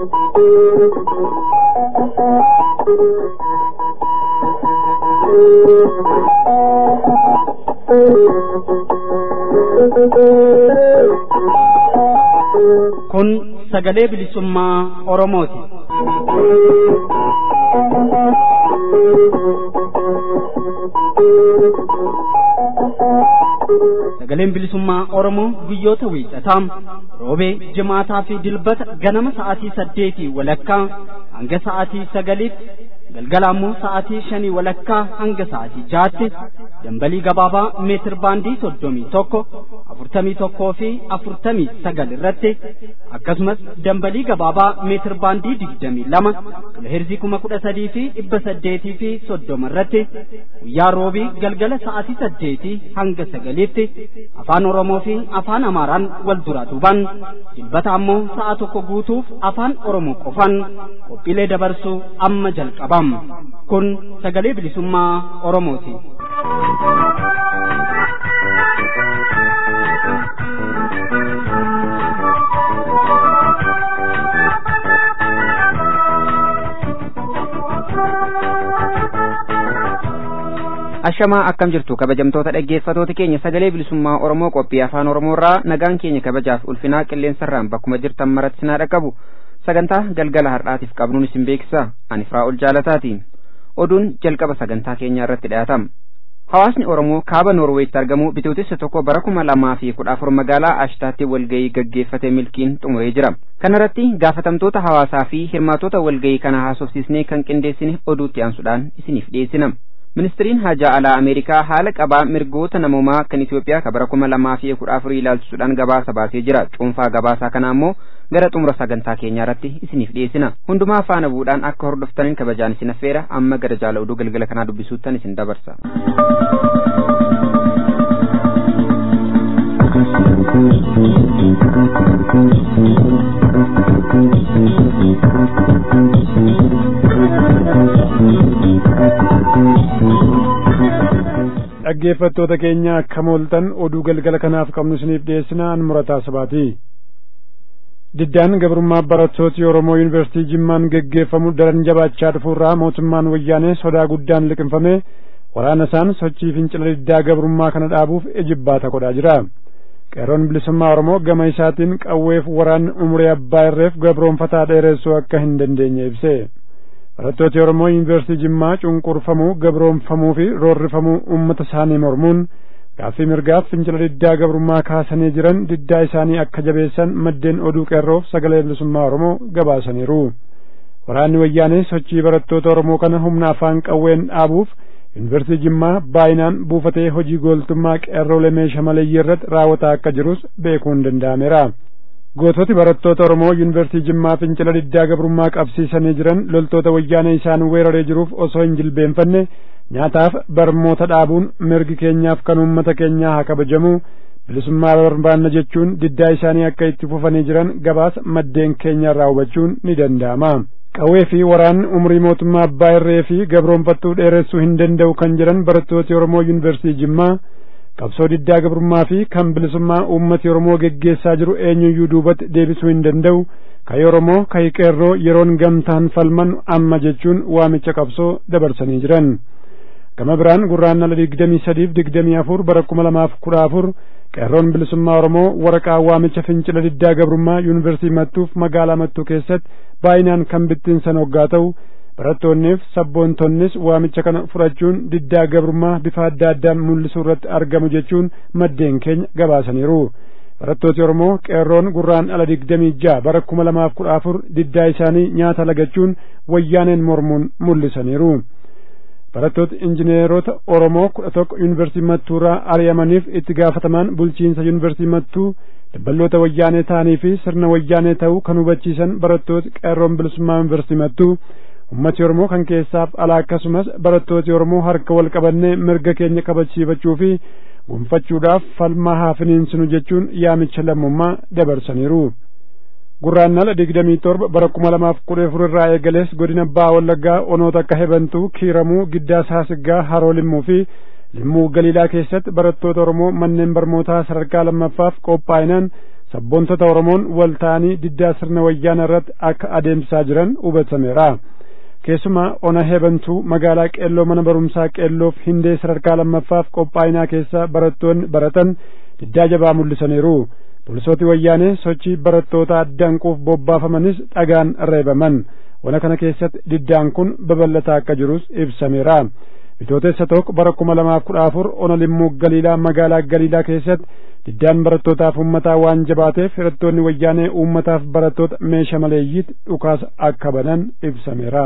Kun sagalee bilisummaa Oromooti. Sagaleen bilisummaa Oromoo guyyoota wiixataa roobee jimaataa fi dilbata ganama sa'aatii saddeetii walakkaa hanga sa'aatii sagaliitti galgala ammoo sa'aatii shanii walakkaa hanga sa'aatii jaatti dambalii gabaabaa meetir baandii soddomii tokko afurtamii tokkoo fi afurtamii sagal irratti akkasumas dambalii gabaabaa meetir baandii digdamii lama kiloheerzii kuma kudha sadii fi dhibba saddeetii fi soddoma irratti guyyaa roobii galgala sa'aatii saddeetii hanga sagaliitti afaan oromoo fi afaan amaaraan wal duraa duuban dilbata ammoo sa'a tokko guutuuf afaan oromoo qofan qophiilee dabarsuu amma jalqabam kun sagalee bilisummaa oromooti. ashamaa akkam jirtu kabajamtoota dhaggeeffatoota keenya sagalee bilisummaa oromoo qophii afaan oromoorraa nagaan keenya kabajaaf ulfinaa qilleensarraan bakkuma jirtan maratti sinaa dhaqqabu sagantaa galgala har'aatiif qabnuun isin beeksisa ani firaa'ol jaalataati oduun jalqaba sagantaa keenyaa irratti dhiyaatama hawaasni oromoo kaaba noorweetti argamu bitootessa tokko bara kuma lamaa fi kudha afur magaalaa ashtaatti walgayii gaggeeffate milkiin xumuree jira kanarratti gaafatamtoota hawaasaa fi hirmaatota walgayii kana haasofsiisnee kan qindeessine oduutti aansuudhaan isiniif dhiyeessina ministiriin haajaa alaa ameerikaa haala qabaa mirgoota namoomaa kan itiyoophiyaa ka bara kuma lamaa fi kudha afurii ilaalchisuudhaan gabaasa baasee jira cuunfaa gabaasaa kana ammoo gara xumura sagantaa keenyaa irratti isiniif dhiyeessina hundumaa faana bu'uudhaan akka hordoftaniin kabajaan isin affeera amma gara jaala oduu galgala kanaa dubbisuuttan isin dabarsa. dhaggeeffattoota keenya akkam ooltan oduu galgala kanaaf qabnu isiniif dhiyeessina an murataa sabaati diddaan gabrummaa barattooti oromoo yuunivarsiitii jimmaan geggeeffamu daran jabaachaa dhufuurraa mootummaan wayyaanee sodaa guddaan liqinfame waraana isaan sochii fincila diddaa gabrummaa kana dhaabuuf ejibbaata godhaa jira qeerroon bilisummaa oromoo gama isaatiin qawweef waraanni umurii abbaa irreef gabroonfataa dheeressuu akka hin dandeenye ibse barattooti oromoo yuunivarsiitii jimmaa cunqurfamuu gabroonfamuu fi roorrifamuu ummata isaanii mormuun gaaffii mirgaaf fincila diddaa gabrummaa kaasanii jiran diddaa isaanii akka jabeessan maddeen oduu qeerroof sagalee bilisummaa oromoo gabaasaniiru waraanni wayyaanee sochii barattoota oromoo kana humna afaan qawween dhaabuuf yuunivarsiitii jimmaa baay'inaan buufatee hojii gooltummaa qeerroolee meeshaa maleeyyii irratti raawwataa akka jirus beekuun danda'ameera goototi barattoota oromoo yuunivarsiitii jimmaa fincila diddaa gabrummaa qabsiisanii jiran loltoota wayyaanee isaan weeraree jiruuf osoo hin jilbeenfanne nyaataaf barmoota dhaabuun mirgi keenyaaf kan uummata keenyaa haa kabajamu bilisummaa barbaanna jechuun diddaa isaanii akka itti fufanii jiran gabaasa maddeen keenya irraa hubachuun ni danda'ama qawwee fi waraanni umrii mootummaa abbaa irree fi gabroonfattuu dheeressuu hin danda'u kan jedhan barattooti oromoo yuunivarsiitii jimmaa qabsoo diddaa gabrummaa fi kan bilisummaa uummati oromoo geggeessaa jiru eenyuyyuu duubatti deebisuu hin danda'u kayi oromoo kayi qeerroo yeroon gamtaan falman amma jechuun waamicha qabsoo dabarsanii jiran gama biraan gurraandhala digdamii sadiif digdamii afur bara kuma lamaaf kudha afur qeerroon bilisummaa oromoo waraqaa waamicha fincila diddaa gabrummaa yuunivarsiitii mattuuf magaalaa mattuu keessatti baay'inaan kan bittinsan hoggaa ta'u barattoonniif sabboontonnis waamicha kana fudhachuun diddaa gabrummaa bifa adda addaan mul'isuu irratti argamu jechuun maddeen keenya gabaasaniiru barattooti oromoo qeerroon gurraandhala digdamii ja'a bara kuma lamaaf kudha afur diddaa isaanii nyaata lagachuun wayyaaneen mormuun mul'isaniiru barattoota injineerota oromoo kudha tokko yuunivarsiitii mattuurraa ari'amaniif itti gaafatamaan bulchiinsa yuunivarsiitii mattuu dabballoota wayyaanee ta'anii fi sirna wayyaanee ta'uu kan hubachiisan barattooti qeerroon bilisummaa yuunivarsiitii mattuu ummati oromoo kan keessaaf alaa akkasumas barattooti oromoo harka wal qabannee mirga keenya kabachiifachuu fi gonfachuudhaaf falmaa haa finiinsinu jechuun yaamicha lammummaa dabarsaniiru gurraandhala digdamii torba bara kuma lamaaf kudha afur irraa eegalees godina baha wallaggaa onoota akka hebantuu kiiramuu giddaa saasiggaa haroo limmuu fi limmuu galiilaa keessatti barattoota oromoo manneen barnootaa sadarkaa lammaffaaf qophaa'inaan sabboontota Oromoon wal ta'anii diddaa sirna wayyaana irratti akka adeemsisaa jiran hubatameera. Keessumaa ona heebantuu magaalaa qeelloo mana barumsaa qeelloof hindee sadarkaa lammaffaaf qophaa'inaa keessa barattoonni baratan diddaa jabaa mul'isaniiru. Poolisooti wayyaanee sochii barattoota addanquuf bobbaafamanis dhagaan reebaman. Wana kana keessatti diddaan kun babal'ataa akka jirus ibsameera. Bitootessa tokko bara kuma lamaaf kudha afur ona limmuu galiilaa magaalaa galiilaa keessatti diddaan barattootaaf uummataa waan jabaateef hidhattoonni wayyaanee uummataaf barattoota meeshaa maleeyyiitti dhukaasa akka banan ibsameera.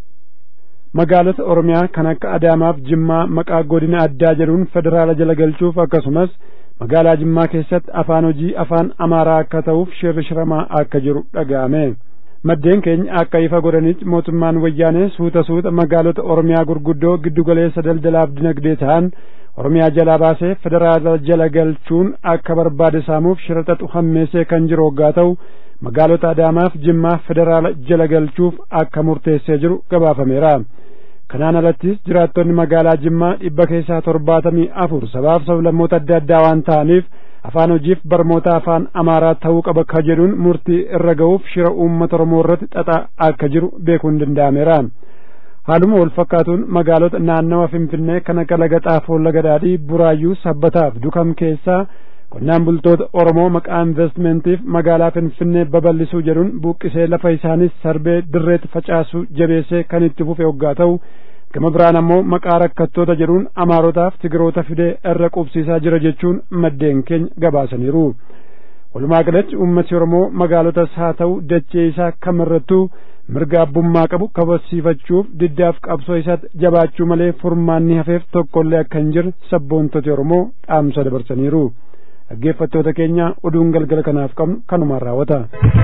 Magaalota Oromiyaa kan akka Adaamaaf Jimmaa maqaa godina addaa jedhuun federaala jala galchuuf akkasumas magaalaa Jimmaa keessatti afaan hojii afaan Amaaraa akka ta'uuf shirri shiramaa akka jiru dhaga'ame. Maddeen keenya akka ifa godhanitti mootummaan wayyaanee suuta suuta magaalota Oromiyaa gurguddoo giddugaleessa daldalaaf dinagdee ta'an Oromiyaa jalaa baasee federaala jala galchuun akka barbaade saamuuf shira xaxu hammeessee kan jiru hoggaa ta'u magaalota Adaamaaf Jimmaa federaala jala galchuuf akka murteessee jiru gabaafameera. Kanaan alattis jiraattonni magaalaa Jimmaa dhibba keessaa torbaatamii afur sabaaf sablammoota adda addaa waan ta'aniif afaan hojiif barmoota afaan Amaaraa ta'uu qaba ka jedhuun murtii irra ga'uuf shira uummata Oromoo irratti xaxaa akka jiru beekuun danda'ameera. Haaluma wal fakkaatuun magaalota naannawa Finfinnee kan akka Laga Xaafoo Laga Daadhii Buraayyuu Sabbataaf Dukam keessaa qonnaan bultoota Oromoo maqaa investmentiif magaalaa Finfinnee babal'isuu jedhuun buqqisee lafa isaanis sarbee dirreetti facaasuu jabeessee kan itti fufe hoggaa ta'u gama biraan ammoo maqaa rakkattoota jedhuun amaarotaaf tigiroota fidee irra qubsiisaa jira jechuun maddeen keenya gabaasaniiru. Walumaa galatti uummati Oromoo magaalotas haa ta'u dachee isaa kamirrattuu mirga abbummaa qabu kabachiifachuuf diddaaf qabsoo isaatti jabaachuu malee furmaanni hafeef tokkollee akka hin jirre sabboontoti Oromoo dhaamsa dabarsaniiru. dhaggeeffattoota keenya oduun galgala kanaaf qabnu kanumaan raawwata.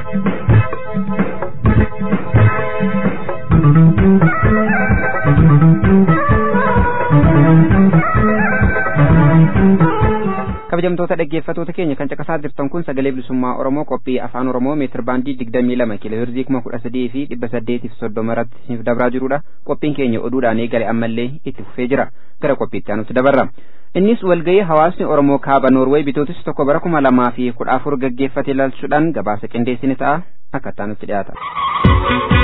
kabajamtoota dhaggeeffatoota keenya kan caqasaa jirtan kun sagalee bilisummaa oromoo qophii afaan oromoo meetir baandii digdamii lama kiiloo hirzii kuma kudha sadii fi dhibba saddeetiif soddoma irratti isiniif dabraa jirudha qophiin keenya oduudhaan eegale ammallee itti fufee jira gara qophiitti aanutti dabarra innis walgahii hawaasni oromoo kaaba noorweey bitootis tokko bara kuma lamaa fi kudha afur gaggeeffate ilaalchuudhaan gabaasa qindeessine ta'a akka taanutti dhiyaata.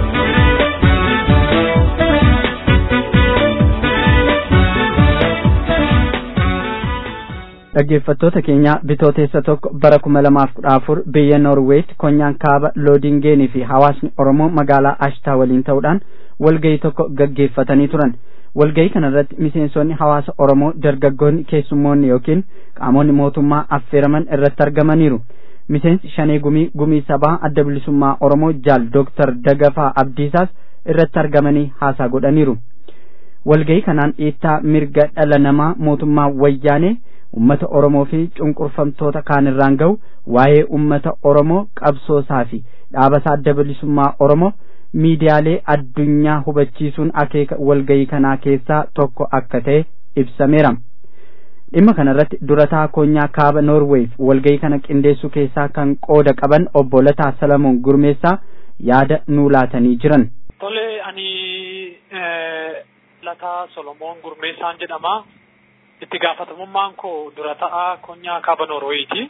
dhaggeeffattoota keenya bitooteessa tokko bara kuma lamaaf kudha afur biyya noorweetti konyaan kaaba loodingeenii fi hawaasni oromoo magaalaa ashtaa waliin ta'uudhaan walgahii tokko gaggeeffatanii turan walgahii kanarratti miseensonni hawaasa oromoo dargaggoonni keessummoonni yookiin qaamonni mootummaa affeeraman irratti argamaniiru miseensi shanee gumii gumii sabaa adda bilisummaa oromoo jaal dooktar dagafaa abdiisaas irratti argamanii haasaa godhaniiru walgahii kanaan dhiittaa mirga dhala namaa mootummaa wayyaanee ummata oromoo fi cunqurfamtoota kaan irraan ga'u waa'ee ummata oromoo qabsoosaa fi dhaabasaa adda bilisummaa oromoo miidiyaalee addunyaa hubachiisuun akeeka walgahii kanaa keessaa tokko akka ta'e ibsameera dhimma kanarratti durataa konyaa kaaba noorweef walgahii kana qindeessuu keessaa kan qooda qaban obbo Lataa Salamoon Gurmeessaa yaada nuu laatanii jiran. Tole ani Lataa Solomoon Gurmeessaan jedhama. itti gaafatamummaan koo dura ta'aa konyaa kaaba Noorweeyti.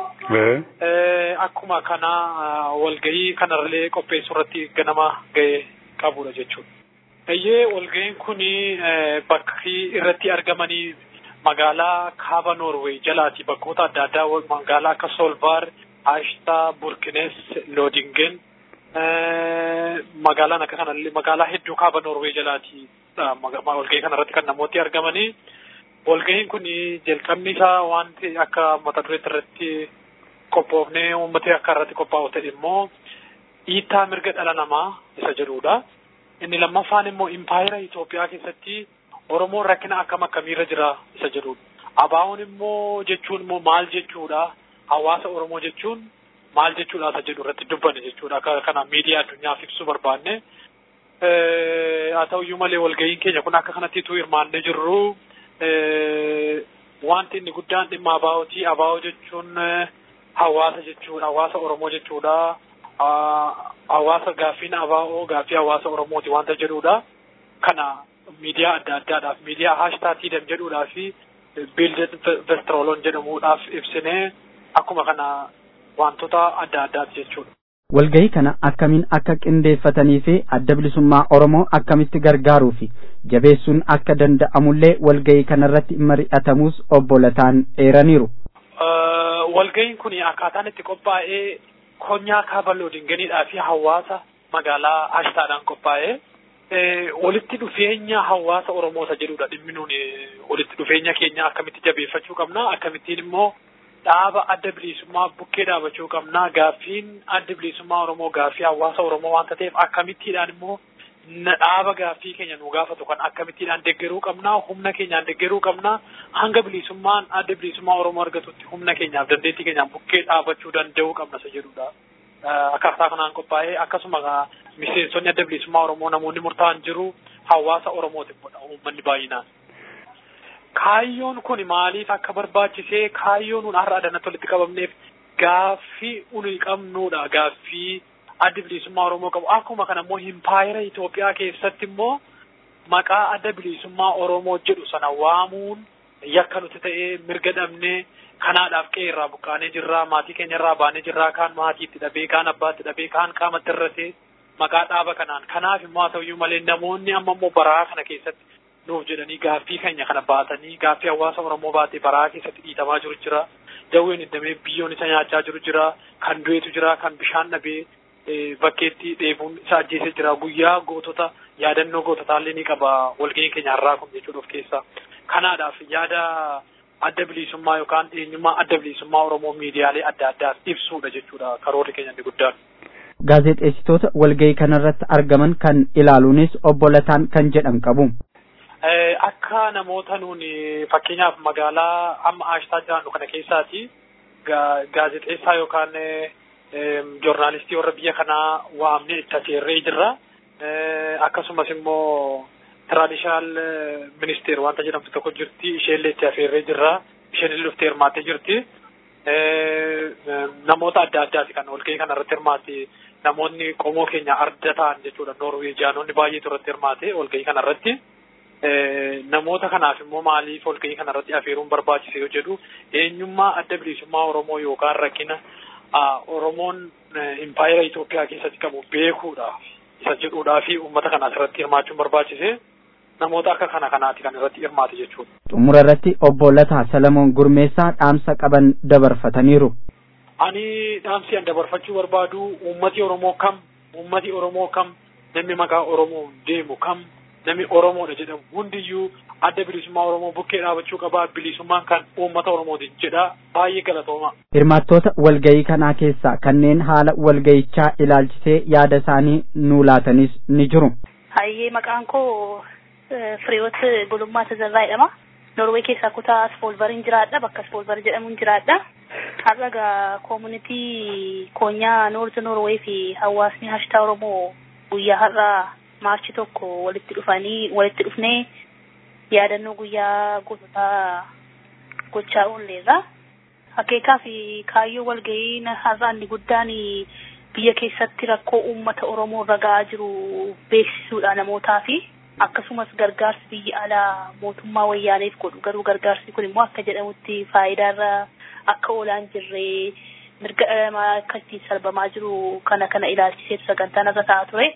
Akkuma kana walgahii kanarralee qopheessuu irratti ganama ga'ee qabudha jechuudha. Eeyyee walgahiin kun bakki irratti argamanii magaalaa kaaba Noorwee jalaati bakkoota adda addaa magaalaa akka Solvaar, Ashtaa, Burkines, Loodingen magaalaan akka kanallee magaalaa hedduu kaaba Noorwee jalaati walgahii kanarratti kan namooti argamanii. walgahiin kun jalqabni isaa wanti akka mata dureetti irratti qophoofnee uummatni akka irratti qophaa'u ta'e immoo dhiittaa mirga dhala namaa isa jedhudha. Inni lammaffaan immoo impaayera Itoophiyaa keessatti Oromoon rakkina akkam akkamiirra jira isa jedhudha. Abaawoon immoo jechuun immoo maal jechuudha? Hawaasa Oromoo jechuun maal jechuudha isa jedhu irratti dubbanne jechuudha. Akka kana miidiyaa addunyaaf ibsuu barbaanne. Haa ta'uyyuu malee walgahiin keenya kun akka kanattiitu hirmaannee jirru. wanti inni guddaan dhimma abaa'ooti. Abaa'oo jechuun hawaasa jechuudha. Hawaasa Oromoo jechuudha. Hawaasa gaaffiin abaa'oo gaaffii hawaasa Oromooti wanta jedhudha. Kana miidiyaa adda addaadhaaf miidiyaa haashtaatii jedhuudhaa fi biilded vestrooloon jedhamuudhaaf ibsinee akkuma kana wantoota adda addaati jechuudha. Walgahii kana akkamiin akka qindeeffatanii fi adda bilisummaa Oromoo akkamitti gargaaruu fi jabeessuun akka danda'amullee walgahii kanarratti mari'atamuus obbo Lataan eeraniiru. Walgahiin kun akkaataan itti qophaa'ee konyaa kaabaloo dinganiidhaa fi hawaasa magaalaa Ashtaadhaan qophaa'ee walitti dhufeenya hawaasa Oromoota jedhudha dhimmi nuuni walitti dhufeenya keenya akkamitti jabeeffachuu qabna akkamittiin immoo dhaaba adda bilisummaa bukkee dhaabachuu qabna gaaffiin adda bilisummaa Oromoo gaaffii hawaasa Oromoo waanta ta'eef akkamittiidhaan immoo dhaaba gaaffii keenya nu gaafatu kan akkamittiidhaan deggeruu qabna humna keenyaan deggeruu qabna hanga bilisummaan adda bilisummaa Oromoo argatutti humna keenyaaf dandeettii keenyaan bukkee dhaabachuu danda'uu qabna isa jedhudha. Akkaataa kanaan qophaa'ee akkasuma miseensonni adda bilisummaa Oromoo namoonni murtaa'an jiru hawaasa Oromootiin godha uummanni baay'inaan. Kaayyoon kun maaliif akka barbaachisee kaayyoon nun har'a adanatti walitti qabamneef gaaffii uni qabnudha gaaffii adda bilisummaa Oromoo qabu akkuma kana immoo himpaayera Itoophiyaa keessatti immoo maqaa adda bilisummaa Oromoo jedhu sana waamuun yakka nuti ta'ee mirga dhabnee kanaadhaaf qe'ee irraa buqqaanee jirraa maatii keenya irraa baanee jirraa kaan maatii itti dhabee kaan abbaatti dhabee kaan qaamatti irratee maqaa dhaaba kanaan kanaaf immoo haa ta'uyyuu malee namoonni amma immoo baraa kana keessatti nuuf jedhanii gaaffii keenya kana baatanii gaaffii hawaasa Oromoo baatee baraa keessatti dhiitamaa jiru jira dawween iddamee biyyoon isa nyaachaa jiru jira kan du'eetu jira kan bishaan dhabee bakkeetti dheebuun isa ajjeesee jira guyyaa gootota yaadannoo goototaallee ni qaba walga'iin keenya har'aa kun jechuudha of keessaa kanaadhaaf yaada adda bilisummaa yookaan eenyummaa adda bilisummaa Oromoo miidiyaalee adda addaaf ibsuudha jechuudha karoorri keenya inni guddaan. Gaazexeessitoota walgahii kanarratti argaman kan ilaaluunis obbo Lataan kan jedhan qabu. Akka namoota nuuni fakkeenyaaf magaalaa amma aashtaa jiraannu kana keessaati gaazexeessaa yookaan joornaalistii warra biyya kanaa waamnee itti aseerree jirra. Akkasumas immoo tiraadishinaal ministeer wanta jedhamtu tokko jirti isheellee itti afeerree jirra. Isheen illee dhuftee hirmaattee jirti. Namoota adda addaati kan walgahii kana irratti hirmaate namoonni qomoo keenya arda ta'an jechuudha. Noorweejiyaanonni baay'eetu irratti hirmaate walgahii kana irratti. namoota kanaaf immoo maaliif walgahii kana irratti afeeruun barbaachise yoo jedhu eenyummaa adda bilisummaa Oromoo yookaan rakkina Oromoon impaayera Itoophiyaa keessatti qabu beekuudhaaf isa jedhuudhaa fi uummata kanaas irratti hirmaachuun barbaachise namoota akka kana kanaati kan irratti hirmaate jechuudha. Xumura irratti obbo Lataa Salamoon Gurmeessaa dhaamsa qaban dabarfataniiru. Ani dhaamsi an dabarfachuu barbaadu uummati Oromoo kam uummati Oromoo kam namni maqaa Oromoo deemu kam namni Oromoodha jedhamu hundiyyuu adda bilisummaa Oromoo bukkee dhaabachuu qabaa bilisummaan kan uummata Oromooti jedha baay'ee galatooma. Hirmaattoota walgahii kanaa keessaa kanneen haala walgahichaa ilaalchisee yaada isaanii nuu laatanis ni jiru. Hayyee maqaan koo Firiyoot Gulummaa Tazarraa jedhama. Norwee keessaa kutaa Spoolbariin jiraadha. Bakka Spoolbar jedhamuun jiraadha. Har'a gaa koomunitii koonyaa Noorti Norwee fi hawaasni hashtaa Oromoo guyyaa har'aa maarchi tokko walitti dhufanii walitti dhufnee yaadannoo guyyaa goototaa gochaa oolleerra. Akeekaa fi kaayyoo walgahii har'a inni guddaan biyya keessatti rakkoo uummata Oromoo irra ga'aa jiru beeksisuudha namootaa fi akkasumas gargaarsi biyya alaa mootummaa wayyaaneef godhu garuu gargaarsi kun immoo akka jedhamutti faayidaarra akka oolaan jirree mirga namaa akka ittiin salphamaa jiru kana kana ilaalchiseetu sagantaan irra ta'a ture.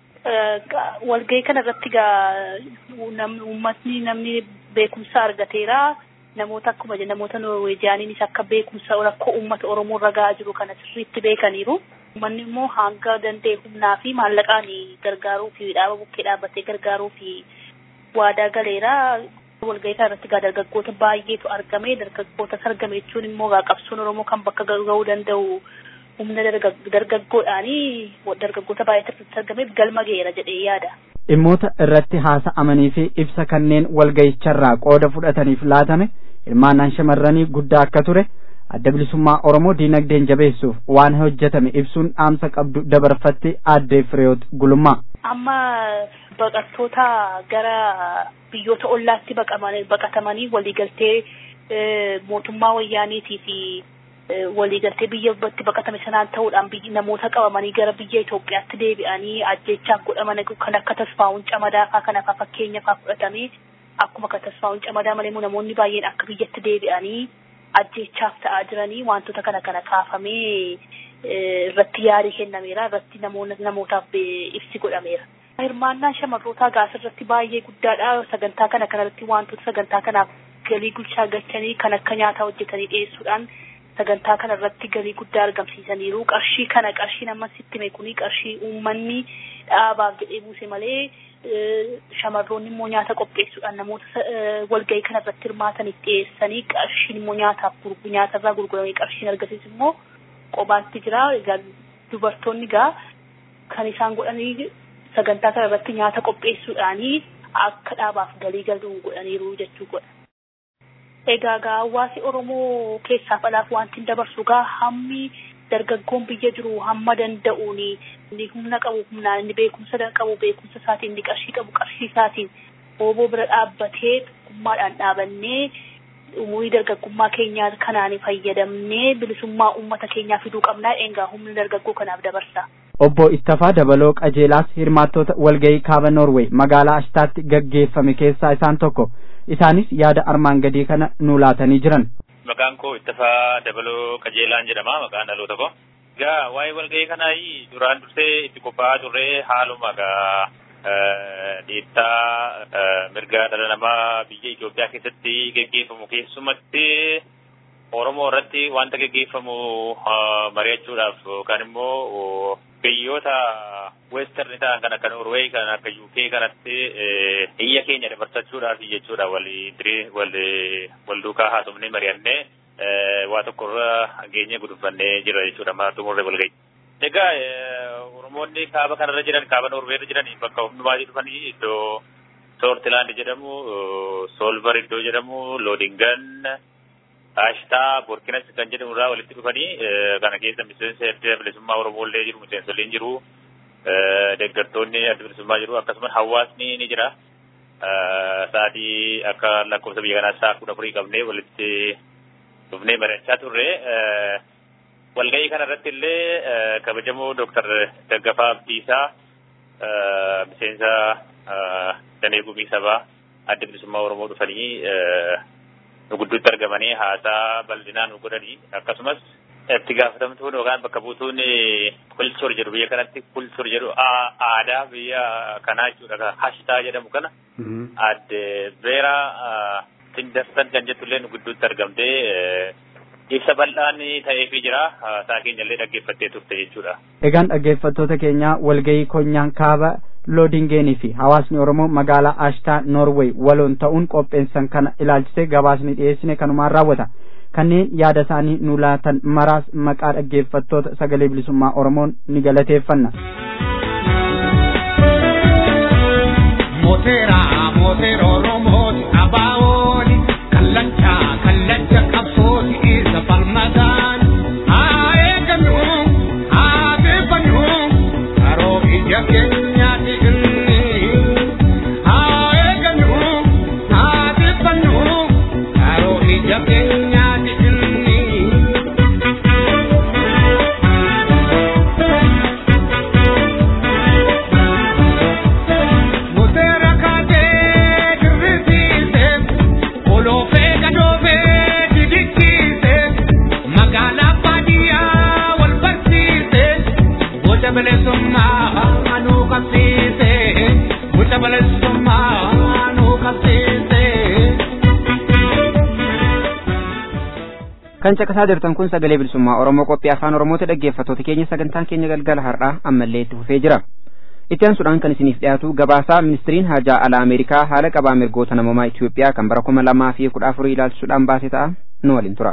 walgahii kana irratti gaa uummatni namni beekumsa argateera namoota akkuma namoota norweejiyaaniinis akka beekumsa rakkoo uummata oromoo irra ga'aa jiru kana sirriitti beekaniiru. Uummanni immoo hanga danda'e humnaa fi maallaqaan gargaaruu fi dhaaba bukkee dhaabbatee gargaaruu fi waadaa galeera. Walgahii kana irratti gaa dargaggoota baay'eetu argame dargaggoota argame jechuun immoo gaa qabsoon oromoo kan bakka ga'uu danda'u humna dargaggoodhaanii dargaggoota baay'eetu argameef galma ga'eera jedhee yaada. Dhimmoota irratti haasa'amanii fi ibsa kanneen walgahicharraa qooda fudhataniif laatame hirmaannaan shamarranii guddaa akka ture adda bilisummaa Oromoo diinagdeen jabeessuuf waan hojjetame ibsuun dhaamsa qabdu dabarfatte aadde Fireewoot Gulummaa. Amma baqattoota gara biyyoota ollaatti baqatamanii waliigaltee mootummaa wayyaaniitii fi waliigaltee biyya itti baqatame sanaan ta'uudhaan namoota qabamanii gara biyya Itoophiyaatti deebi'anii ajjeechaan godhaman kan akka tasfaa'uun camadaa fa'aa kana fa'aa fakkeenya fa'aa fudhatamee akkuma kan tasfaa'uun camadaa malee namoonni baay'een akka biyyatti deebi'anii ajjeechaaf ta'aa jiranii wantoota kana kana kaafamee irratti yaadii kennameera irratti namootaaf ibsi godhameera. Hirmaannaan shamarrootaa gaas irratti baay'ee guddaadha. Sagantaa kana kanarratti wantoota sagantaa kanaaf galii gulchaa galchanii kan akka nyaataa hojjetanii dhiyeessuudhaan sagantaa kana irratti galii guddaa argamsiisaniiru. Qarshii kana qarshii nama sitti hime kuni qarshii uummanni dhaabaaf jedhee buuse malee shamarroonni immoo nyaata qopheessuudhaan namoota walgahii kana irratti hirmaataniif dhiyeessanii qarshiin immoo nyaataaf nyaatarraa gurguramee qarshiin argasiis immoo qobaatti jira. Dubartoonni gaa kan isaan godhanii sagantaa kana irratti nyaata qopheessuudhaanii akka dhaabaaf galii galuu godhaniiru jechuu godha. Egaa gaa hawaasi Oromoo keessaaf alaaf wanti dabarsu gaa hammi dargaggoon biyya jiru hamma danda'uuni inni humna qabu humnaan inni beekumsa qabu beekumsa isaatiin inni qarshii qabu qarshii isaatiin ooboo bira dhaabbatee tokkummaadhaan dhaabannee umurii dargaggummaa keenyaa kanaan fayyadamnee bilisummaa uummata keenyaa fiduu qabnaa eegaa humna dargaggoo kanaaf dabarsa. Obbo Ittafaa Dabaloo Qajeelaas hirmaattota walgahii kaaba Noorweey magaalaa Ashtaatti gaggeeffame keessaa isaan tokko. Isaanis yaada armaan gadii kana nuu laatanii jiran. Maqaan koo Ittafaa Dabaloo Qajeelaan jedhama maqaan dhaloota koo. Egaa waa'ee walgahii kanaa duraan dursee itti qophaa'aa turre haaluma egaa dhiittaa mirga dhala namaa biyya Itoophiyaa keessatti gaggeeffamu keessumatti Oromoo irratti wanta gaggeeffamu mari'achuudhaaf yookaan immoo biyyoota western ta'an kan akka Norway kan akka UK kanatti iyya keenya dabarsachuudhaaf jechuudha walii wal duukaa haasofnee mari'annee waa tokko irra geenye gudunfannee jira jechuudha maa xumurre walgahii. Egaa Oromoonni kaaba kanarra jiran kaaba Norway irra jiran bakka hundumaa dhufanii iddoo Soortilaand jedhamu Soolvar iddoo jedhamu Loodingan Ashtaa Boorkinas kan jedhamu irraa walitti dhufanii kana keessa miseensa adda bilisummaa Oromoo illee jiru miseensolleen jiru deeggartoonni adda bilisummaa jiru akkasumas hawaasni ni jira. Sa'aatii akka lakkoofsa biyya kanaa sa'a kudha afurii qabnee walitti dhufnee mari'achaa turre. Walgahii kana irratti illee kabajamoo Dooktar Daggafaa Abdiisaa miseensa Danee Gumii Sabaa adda bilisummaa Oromoo dhufanii nu gidduutti argamanii haasaa bal'inaan nu godhanii akkasumas itti gaafatamtuun yookaan bakka buutuun kulchur jedhu biyya kanatti kulchur jedhu aadaa biyya kanaa jechuudha hashtaa jedhamu kana adde beeraa tindarsan kan jettullee nu gidduutti argamtee ibsa bal'aan ta'eefii jira isaa keenya illee dhaggeeffattee turte jechuudha. Egaan dhaggeeffattoota keenya walgahii konyaan kaaba loodingeenii fi hawaasni oromoo magaalaa ashtaa noorweey waloon ta'uun qopheessan kana ilaalchisee gabaasni dhiyeessine kanumaan raawwata kanneen yaada isaanii nu laatan maraas maqaa dhaggeeffattoota sagalee bilisummaa oromoon ni galateeffanna. Mooteera mooteera oromooti abaawooni kallacha kallacha qabsooti isa falmadaan haa eegannu haa beefannu karoo ija keenyaati inni haa eegannu haa beefannu karoo ija keenyaati inni. Muteera kaatee dirrisiise oloofee gadoofee didikkiise magaalaa baadiyyaa wal barsiise boca bilisummaa nuu qabsiise boca bilisummaa nuu qabsiise. kan caqasaa jirtan kun sagalee bilisummaa oromoo qophii afaan oromooti dhaggeeffattoota keenya sagantaan keenya galgala har'aa ammallee itti fufee jira itti aansuudhaan kan isiniif dhiyaatu gabaasaa ministiriin haajaa alaa ameerikaa haala qabaa mirgoota namoomaa itiyoophiyaa kan bara kuma lamaa fi kudha afurii ilaalchisuudhaan baase ta'a nu waliin tura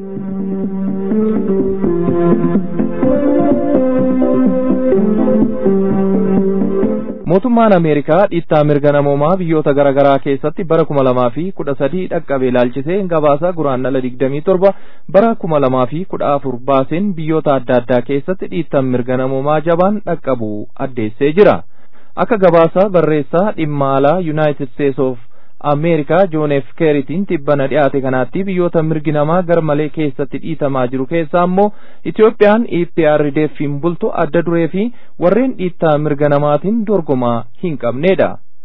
mootummaan ameerikaa dhiittaa mirga namoomaa biyyoota garaagaraa keessatti bara kuma lamaa fi kudha sadii dhaqqabe ilaalchisee gabaasaa guraandhala digdamii torba bara kuma lamaa fi kudha afur baaseen biyyoota adda addaa keessatti dhiittaan mirga namoomaa jabaan dhaqqabu addeessee jira akka gabaasaa barreessaa dhimma alaa yuunaayitid steets of ameerikaa joon f keeritiin tibbana dhiyaate kanaatti biyyoota mirgi namaa garmalee keessatti dhiitamaa jiru keessaa immoo itiyoophiyaan eprdfiin bultu adda duree fi warreen dhiittaa mirga namaatiin dorgomaa hin qabneedha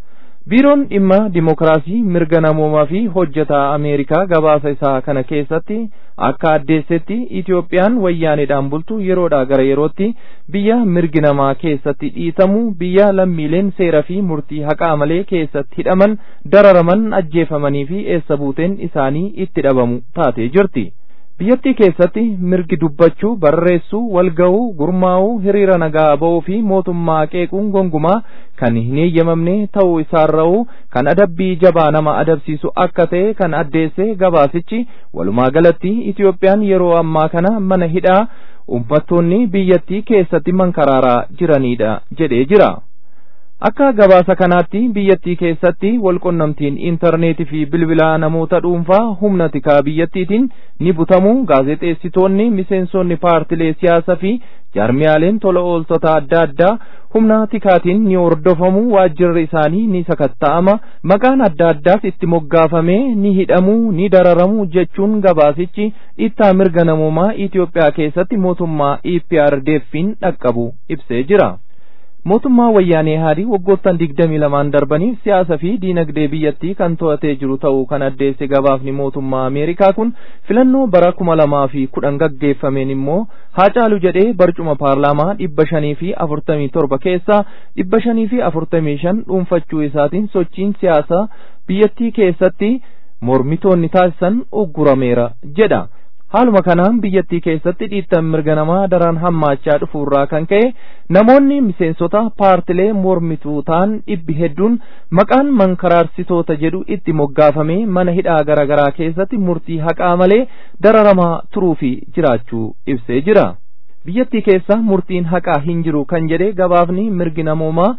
biiroon dhimma dimokiraasii mirga namoomaa fi hojjetaa ameerikaa gabaasa isaa kana keessatti akka addeessetti itiyoophiyaan wayyaaneedhaan bultu yeroodhaa gara yerootti biyya mirgi namaa keessatti dhiitamu biyya lammiileen seera fi murtii haqaa malee keessatti hidhaman dararaman ajjeefamanii fi eessa buuteen isaanii itti dhabamu taatee jirti. biyyattii keessatti mirgi dubbachuu barreessuu walga'uu gurmaa'uu hiriira nagaa ba'uu fi mootummaa qeequun gongumaa kan hin eeyyamamne ta'uu isaarra'uu kan adabbii jabaa nama adabsiisu akka ta'e kan addeesse gabaasichi walumaa galatti itiyoophiyaan yeroo ammaa kana mana hidhaa uummattoonni biyyattii keessatti mankaraaraa jiranidha jedhee jira. akka gabaasa kanaatti biyyattii keessatti walqunnamtiin intarneetii fi bilbilaa namoota dhuunfaa humna tikaa biyyattiitiin ni butamu gaazexeessitoonni miseensonni paartilee siyaasaa fi jaarmiyaaleen tola ooltota adda addaa humna tikaatiin ni hordofamu waajjirri isaanii ni sakatta'ama maqaan adda addaas itti moggaafamee ni hidhamu ni dararamu jechuun gabaasichi dhiittaa mirga namoomaa Itoophiyaa keessatti mootummaa EPRDF'n dhaqqabu ibsee jira. mootummaa wayyaanee haarii waggoottan digdamii lamaan darbaniif siyaasa fi diinagdee biyyattii kan to'atee jiru ta'uu kan addeesse gabaafni mootummaa ameerikaa kun filannoo bara kuma lamaa fi kudhan gaggeeffameen immoo haa caalu jedhee barcuma paarlaamaa dhibba shanii fi afurtamii torba keessaa dhibba shanii fi afurtamii shan dhuunfachuu isaatiin sochiin siyaasaa biyyattii keessatti mormitoonni taasisan uggurameera jedha. haaluma kanaan biyyattii keessatti dhiittan mirga namaa daran hammaachaa dhufuurraa kan ka'e namoonni miseensota paartilee mormituu ta'an dhibbi hedduun maqaan mankaraarsitoota jedhu itti moggaafamee mana hidhaa garaagaraa keessatti murtii haqaa malee dararamaa turuu fi jiraachuu ibsee jira. biyyattii keessa murtiin haqaa hin jiru kan jedhe gabaafni mirgi namoomaa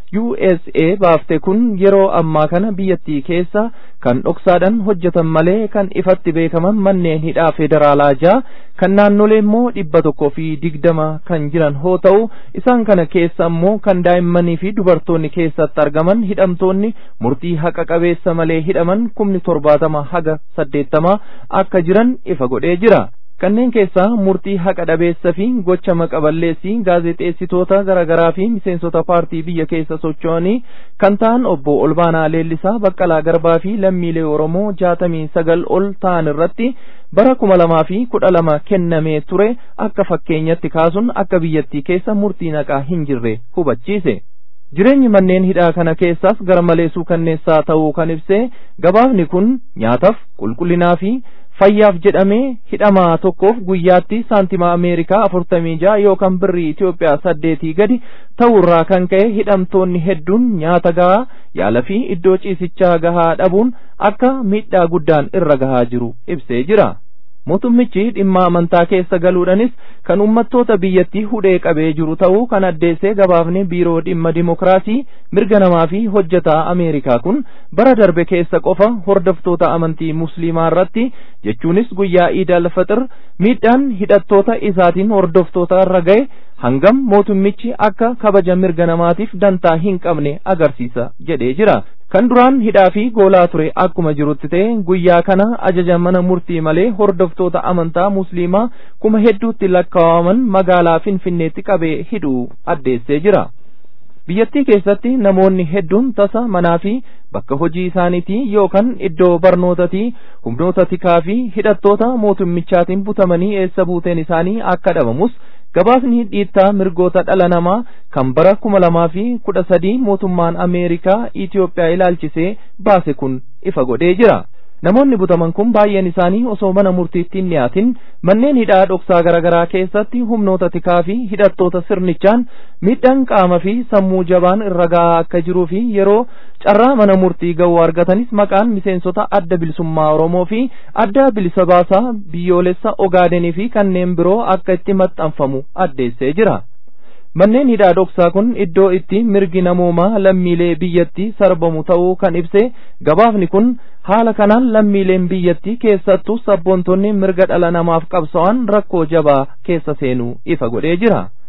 USA baafte kun yeroo ammaa kana biyyattii keessa kan dhoksaadhaan hojjetan malee kan ifatti beekaman manneen hidhaa federaalaa ja'a kan naannolee immoo dhibba tokkoo fi digdama kan jiran hoo ta'u isaan kana keessa immoo kan daa'immanii fi dubartoonni keessatti argaman hidhamtoonni murtii haqa qabeessa malee hidhaman kumni torbaatama haga saddeettama akka jiran ifa godhee jira. kanneen keessaa murtii haqa dhabeessa fi gocha maqaballeessii gaazexeessitoota garaagaraa fi miseensota paartii biyya keessa socho'anii kan ta'an obbo Olbaanaa Leellisaa Baqqalaa Garbaa fi lammiilee Oromoo jaatamii sagal ol ta'an irratti bara kuma lamaa fi kudha lama kennamee ture akka fakkeenyatti kaasuun akka biyyattii keessa murtii haqaa hin jirre hubachiise. jireenyi manneen hidhaa kana keessaas gara malee suukanneessaa ta'uu kan ibse gabaafni kun nyaataaf qulqullinaa fi fayyaaf jedhamee hidhamaa tokkoof guyyaatti saantima ameerikaa afurtamii ja'a yookaan birrii Itoophiyaa saddeetii gadi ta'urraa kan ka'e hidhamtoonni hedduun nyaata gahaa yaala fi iddoo ciisichaa gahaa dhabuun akka miidhaa guddaan irra gahaa jiru ibsee jira. mootummichi dhimma amantaa keessa galuudhanis kan ummattoota biyyattii hudhee qabee jiru ta'uu kan addeessee gabaafne biiroo dhimma dimokiraasii mirga namaa fi hojjetaa ameerikaa kun bara darbe keessa qofa hordoftoota amantii musliimaa irratti jechuunis guyyaa iid al-fixir miidhaan hidhattoota isaatiin hordoftoota irra ga'e hangam mootummichi akka kabaja mirga namaatiif dantaa hin qabne agarsiisa jedhee jira. kan duraan hidhaa fi goolaa ture akkuma jirutti ta'e guyyaa kana ajaja mana murtii malee hordoftoota amantaa musliimaa kuma hedduutti lakkaa'aman magaalaa finfinneetti qabee hidhuu addeessee jira. biyyattii keessatti namoonni hedduun tasa manaa fi bakka hojii isaaniitii yookaan iddoo barnootatii humnoota tikaa fi hidhattoota mootummichaatiin butamanii eessa buuteen isaanii akka dhabamus gabaasni dhiittaa mirgoota dhala namaa kan bara kuma lamaa fi kudha sadii mootummaan ameerikaa Itoophiyaa ilaalchisee baase kun ifa godhee jira. namoonni butaman kun baay'een isaanii osoo mana murtiitti hin dhiyaatin manneen hidhaa dhoksaa garaagaraa keessatti humnoota tikaa fi hidhattoota sirnichaan miidhaan qaama fi sammuu jabaan irra gahaa akka jiruu fi yeroo carraa mana murtii ga'uu argatanis maqaan miseensota adda bilisummaa oromoo fi adda bilisa baasaa biyyoolessa ogaadenii fi kanneen biroo akka itti maxxanfamu addeessee jira. manneen hidhaa dhoksaa kun iddoo itti mirgi namoomaa lammiilee biyyattii sarbamu ta'uu kan ibse gabaafni kun haala kanaan lammiileen biyyattii keessattuu sabboontonni mirga dhala namaaf qabsa'an rakkoo jabaa keessa seenuu ifa godhee jira.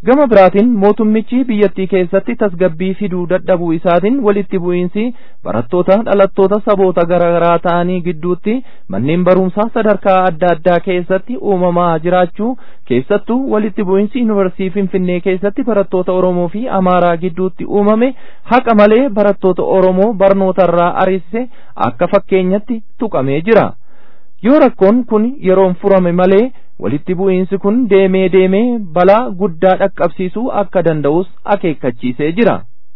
gama biraatiin mootummichi biyyattii keessatti tasgabbii fiduu dadhabuu isaatiin walitti bu'iinsi barattoota dhalattoota saboota garaagaraa ta'anii gidduutti manneen barumsaa sadarkaa adda addaa keessatti uumamaa jiraachuu keessattuu walitti bu'iinsi yuunivarsiitii finfinnee keessatti barattoota oromoo fi amaaraa gidduutti uumame haqa malee barattoota oromoo barnootarraa ariisise akka fakkeenyatti tuqamee jira yoo rakkoon kun yeroon furame malee walitti bu'iinsi kun deemee deemee balaa guddaa dhaqqabsiisuu akka danda'us akeekkachiisee jira.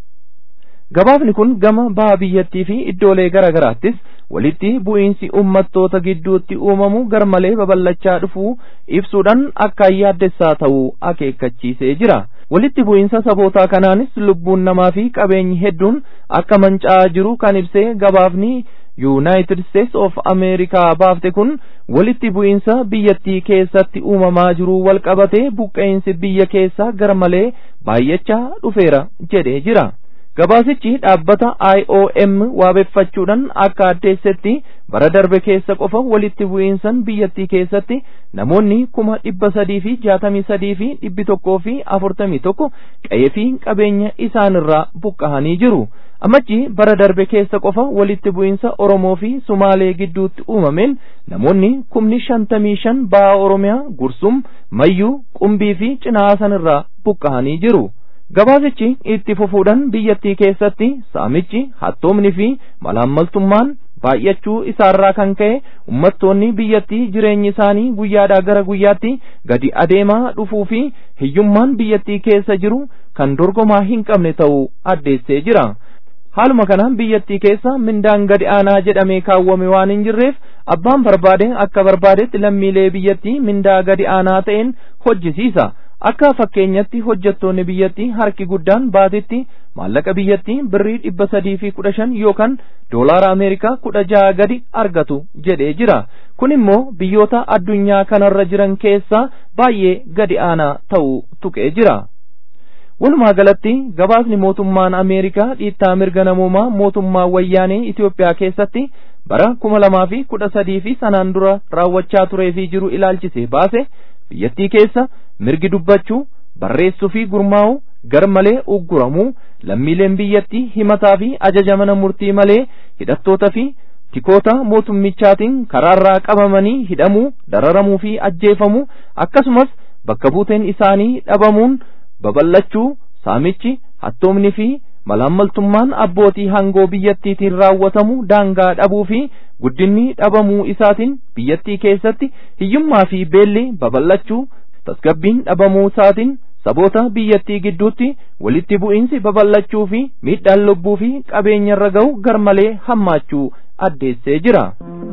Gabaafni kun gama baha biyyattii fi iddoolee garaa garaattis walitti bu'iinsi uummattoota gidduutti uumamu garmalee babal'achaa dhufuu ibsuudhaan akka yaaddessaa ta'uu akeekkachiisee jira. Walitti bu'iinsa sabootaa kanaanis lubbuun namaa fi qabeenyi hedduun akka manca'aa jiru kan ibsee gabaafni yuunaayitid steets of ameerikaa baafte kun walitti bu'iinsa biyyattii keessatti uumamaa jiru walqabatee buqqeensi biyya keessaa garmalee baay'achaa dhufeera jedhee jira. Gabaasichi dhaabbata IOM waabeffachuudhaan akka addeessetti bara darbe keessa qofa walitti bu'iinsan biyyattii keessatti namoonni kuma dhibba sadii fi jaatamii sadii fi dhibbi tokkoo fi afurtamii tokko qe'ee fi qabeenya isaanirraa buqqahanii jiru. Ammachi bara darbe keessa qofa walitti bu'iinsa Oromoo fi Sumaalee gidduutti uumameen namoonni kumni shantamii shan ba'a Oromiyaa Gursum, Mayyuu, Qumbii fi Cinaasanirraa buqqahanii jiru. Gabaasichi itti fufuudhaan biyyattii keessatti saamichi hattoomni fi malaammaltummaan baay'achuu isaarraa kan ka'e ummattoonni biyyattii jireenyi isaanii guyyaadhaa gara guyyaatti gadi adeemaa dhufuu fi hiyyummaan biyyattii keessa jiru kan dorgomaa hin qabne ta'uu addeessee jira. Haaluma kanaan biyyattii keessa mindaan gadi aanaa jedhamee kaawwame waan hin jirreef abbaan barbaade akka barbaadetti lammiilee biyyattii mindaa gadi aanaa ta'een hojjisiisa. akka fakkeenyatti hojjettoonni biyyattii harki guddaan baatitti maallaqa biyyattii birrii dhibba sadii fi kudha shan yookaan doolaara ameerikaa kudha jaha gadi argatu jedhee jira kun immoo biyyoota addunyaa kanarra jiran keessaa baay'ee gadi aanaa ta'uu tuqee jira. Walumaa galatti gabaasni mootummaan Ameerikaa dhiittaa mirga namoomaa mootummaa wayyaanee Itoophiyaa keessatti bara kuma lamaa fi kudha sadii fi sanaan dura raawwachaa turee fi jiru ilaalchisee baase biyyattii keessa mirgi dubbachuu barreessuu fi gurmaa'uu gar malee ugguramuu lammiileen biyyattii himataa fi ajaja mana murtii malee hidhattoota fi tikoota mootummichaatiin karaarraa qabamanii hidhamuu dararamuu fi ajjeefamuu akkasumas bakka buuteen isaanii dhabamuun babal'achuu saamichi hattoomni fi malaammaltummaan abbootii hangoo biyyattiitiin raawwatamu daangaa dhabuu fi guddinni dhabamuu isaatiin biyyattii keessatti hiyyummaa fi beelli babal'achuu tasgabbiin dhabamuu isaatiin saboota biyyattii gidduutti walitti bu'iinsi babal'achuu fi miidhaan lubbuu fi qabeenyarra ga'u garmalee hammaachuu addeessee jira.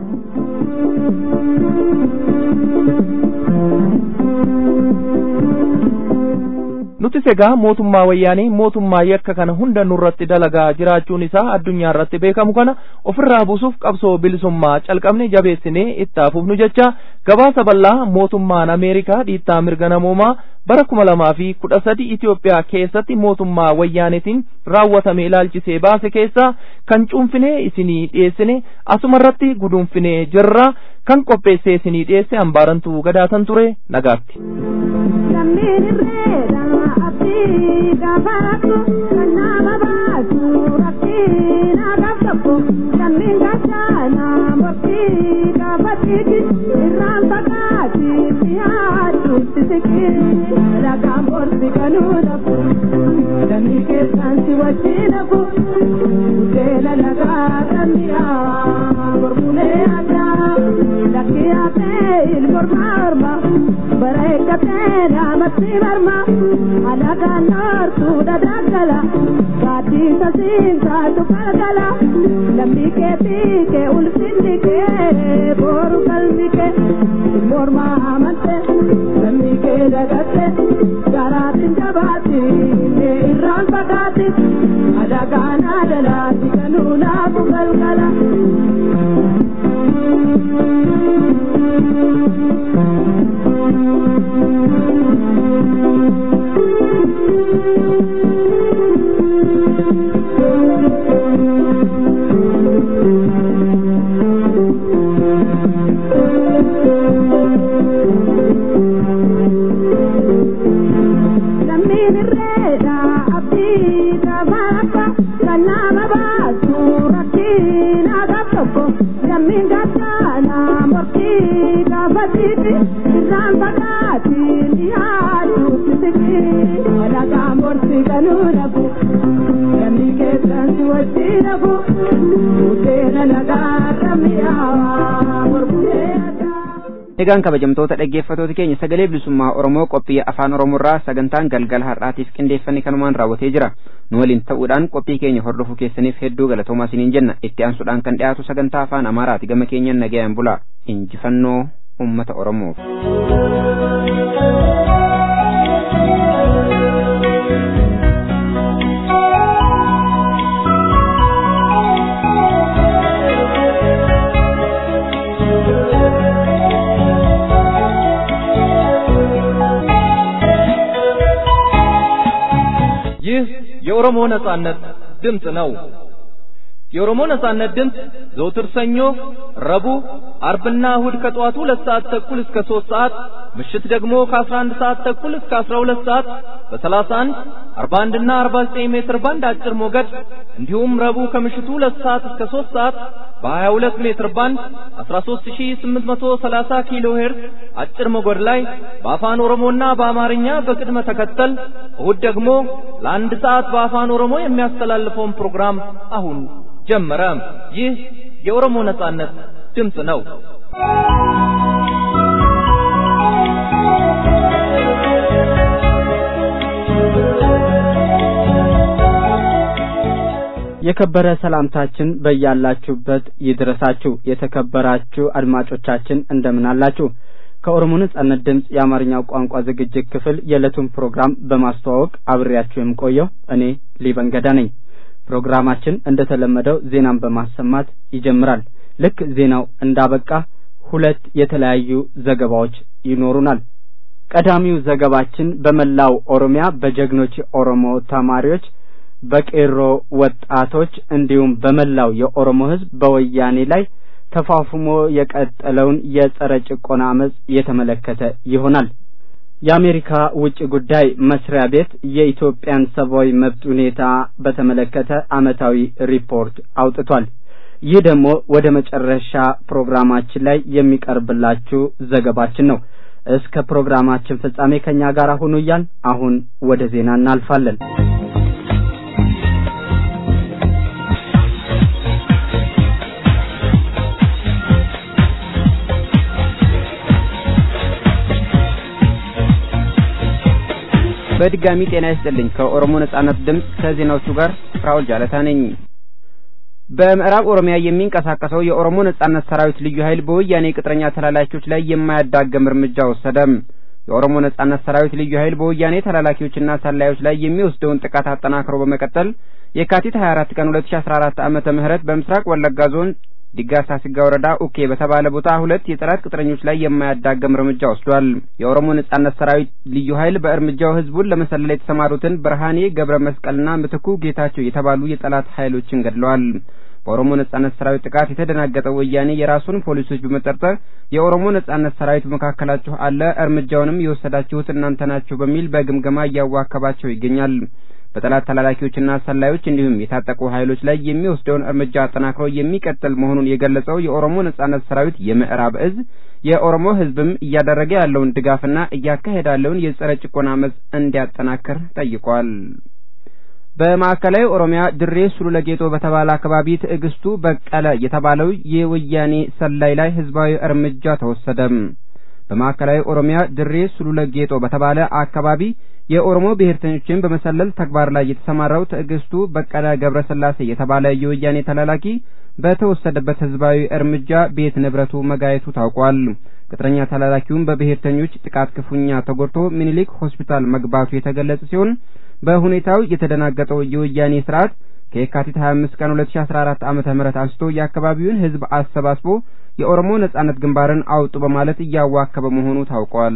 nutis egaa mootummaa wayyaanii mootummaa yakka kana hunda nurratti dalagaa jiraachuun isaa addunyaa irratti beekamu kana ofirraa buusuuf qabsoo bilisummaa calqabne jabeessinee itti fufnu jecha gabaasa bal'aa mootummaan ameerikaa dhiittaa mirga namoomaa bara kuma lamaa fi kudha sadi Itoophiyaa keessatti mootummaa wayyaanitiin raawwatame ilaalchisee baase keessaa kan cuunfinee isinii dhiyeessine asumarratti guduunfinee jirra kan qopheessee isinii dhiyeesse hambaarantuu gadaatan ture nagaatti. gafaratu kan nama baasu rabbiin agaaf tokko lammiin gachaana murtii gaafatiiti irraan fagaati dhiyaatutti siqii lagaan borsi kanuu dhabu lammii keessaan si wajjin hafu seela lagaa dhanniyaa mormulee addaa lakkii haphee ilmormaa orma bara eeggatee naamatti marma alagaan noortuudha daggala gaaddisa siinsaatu galgala lammii kee fiikee ulfinni kee booru galmi kee mormaa amante lammii kee dagatte garaatiin jabaatti mee irraan fagaatti alagaan adalaati kanuu naafu galgala. nu rabu Namni keessan si wajji rabu Budeena nagaarra mi'aawaa Borbudee addaa Egaan kabajamtoota dhaggeeffatoota keenya sagalee bilisummaa Oromoo qophii afaan Oromoorraa sagantaan galgala har'aatiif qindeeffanne kanumaan raawwatee jira. Nu waliin ta'uudhaan qophii keenya hordofuu keessaniif hedduu galatoomaa isiniin jenna. Itti aansuudhaan kan dhiyaatu sagantaa afaan Amaaraati gama keenyan nagayaan bula. Injifannoo uummata Oromoof. ይህ የኦሮሞ ነጻነት ድምፅ ነው። የኦሮሞ ነጻነት ድምፅ ዘውትር ሰኞ፣ ረቡዕ፣ አርብና እሁድ ከጠዋቱ ሁለት ሰዓት ተኩል እስከ ሦስት ሰዓት ምሽት ደግሞ ከአስራ አንድ ሰዓት ተኩል እስከ አስራ ሁለት ሰዓት በሰላሳ አንድ አርባ አንድና አርባ ዘጠኝ ሜትር ባንድ አጭር ሞገድ እንዲሁም ረቡዕ ከምሽቱ ሁለት ሰዓት እስከ ሦስት ሰዓት በሀያ ሁለት ሜትር ባንድ አስራ ሦስት ሺህ ስምንት መቶ ሰላሳ ኪሎ ሄርዝ አጭር ሞገድ ላይ በአፋን ኦሮሞና በአማርኛ በቅድመ ተከተል እሁድ ደግሞ ለአንድ ሰዓት በአፋን ኦሮሞ የሚያስተላልፈውን ፕሮግራም አሁን ጀመረ። ይህ የኦሮሞ ነጻነት ድምፅ ነው። የከበረ ሰላምታችን በያላችሁበት ይድረሳችሁ። የተከበራችሁ አድማጮቻችን እንደምን አላችሁ? ከኦሮሞ ነጻነት ድምፅ የአማርኛው ቋንቋ ዝግጅት ክፍል የዕለቱን ፕሮግራም በማስተዋወቅ አብሬያችሁ የምቆየው እኔ ሊበን ገዳ ነኝ። ፕሮግራማችን እንደተለመደው ዜናን በማሰማት ይጀምራል። ልክ ዜናው እንዳበቃ ሁለት የተለያዩ ዘገባዎች ይኖሩናል። ቀዳሚው ዘገባችን በመላው ኦሮሚያ በጀግኖች የኦሮሞ ተማሪዎች በቄሮ ወጣቶች እንዲሁም በመላው የኦሮሞ ሕዝብ በወያኔ ላይ ተፋፍሞ የቀጠለውን የጸረ ጭቆና አመጽ የተመለከተ ይሆናል። የአሜሪካ ውጭ ጉዳይ መስሪያ ቤት የኢትዮጵያን ሰብአዊ መብት ሁኔታ በተመለከተ አመታዊ ሪፖርት አውጥቷል። ይህ ደግሞ ወደ መጨረሻ ፕሮግራማችን ላይ የሚቀርብላችሁ ዘገባችን ነው። እስከ ፕሮግራማችን ፍጻሜ ከኛ ጋር ሁኑ እያል አሁን ወደ ዜና እናልፋለን። በድጋሚ ጤና ይስጥልኝ። ከኦሮሞ ነጻነት ድምፅ ከዜናዎቹ ጋር ፍራውል ጃለታ ነኝ። በምዕራብ ኦሮሚያ የሚንቀሳቀሰው የኦሮሞ ነጻነት ሰራዊት ልዩ ኃይል በወያኔ ቅጥረኛ ተላላኪዎች ላይ የማያዳግም እርምጃ ወሰደ። የኦሮሞ ነጻነት ሰራዊት ልዩ ኃይል በወያኔ ተላላኪዎችና ሰላዮች ላይ የሚወስደውን ጥቃት አጠናክሮ በመቀጠል የካቲት 24 ቀን 2014 ዓመተ ምህረት በምስራቅ ወለጋ ዞን ዲጋሳ ሲጋ ወረዳ ኡኬ በተባለ ቦታ ሁለት የጠላት ቅጥረኞች ላይ የማያዳግም እርምጃ ወስዷል። የኦሮሞ ነጻነት ሰራዊት ልዩ ኃይል በእርምጃው ህዝቡን ለመሰለል የተሰማሩትን ብርሃኔ ገብረ መስቀልና ምትኩ ጌታቸው የተባሉ የጠላት ኃይሎችን ገድለዋል። በኦሮሞ ነጻነት ሰራዊት ጥቃት የተደናገጠው ወያኔ የራሱን ፖሊሶች በመጠርጠር የኦሮሞ ነጻነት ሰራዊት በመካከላችሁ አለ፣ እርምጃውንም የወሰዳችሁት እናንተ ናችሁ በሚል በግምገማ እያዋከባቸው ይገኛል። በጠላት ተላላኪዎችና ሰላዮች እንዲሁም የታጠቁ ኃይሎች ላይ የሚወስደውን እርምጃ አጠናክሮ የሚቀጥል መሆኑን የገለጸው የኦሮሞ ነጻነት ሰራዊት የምዕራብ እዝ የኦሮሞ ህዝብም እያደረገ ያለውን ድጋፍና እያካሄደ ያለውን የጸረ ጭቆና አመጽ እንዲያጠናክር ጠይቋል። በማዕከላዊ ኦሮሚያ ድሬ ሱሉለ ጌጦ በተባለ አካባቢ ትዕግስቱ በቀለ የተባለው የወያኔ ሰላይ ላይ ህዝባዊ እርምጃ ተወሰደ። በማዕከላዊ ኦሮሚያ ድሬ ሱሉለ ጌጦ በተባለ አካባቢ የኦሮሞ ብሔርተኞችን በመሰለል ተግባር ላይ የተሰማራው ትዕግስቱ በቀለ ገብረስላሴ የተባለ የወያኔ ተላላኪ በተወሰደበት ህዝባዊ እርምጃ ቤት ንብረቱ መጋየቱ ታውቋል። ቅጥረኛ ተላላኪውም በብሔርተኞች ጥቃት ክፉኛ ተጎድቶ ሚኒሊክ ሆስፒታል መግባቱ የተገለጸ ሲሆን በሁኔታው የተደናገጠው የወያኔ ስርዓት ከየካቲት 25 ቀን 2014 ዓመተ ምህረት አንስቶ የአካባቢውን ህዝብ አሰባስቦ የኦሮሞ ነጻነት ግንባርን አውጡ በማለት እያዋከበ መሆኑ ታውቋል።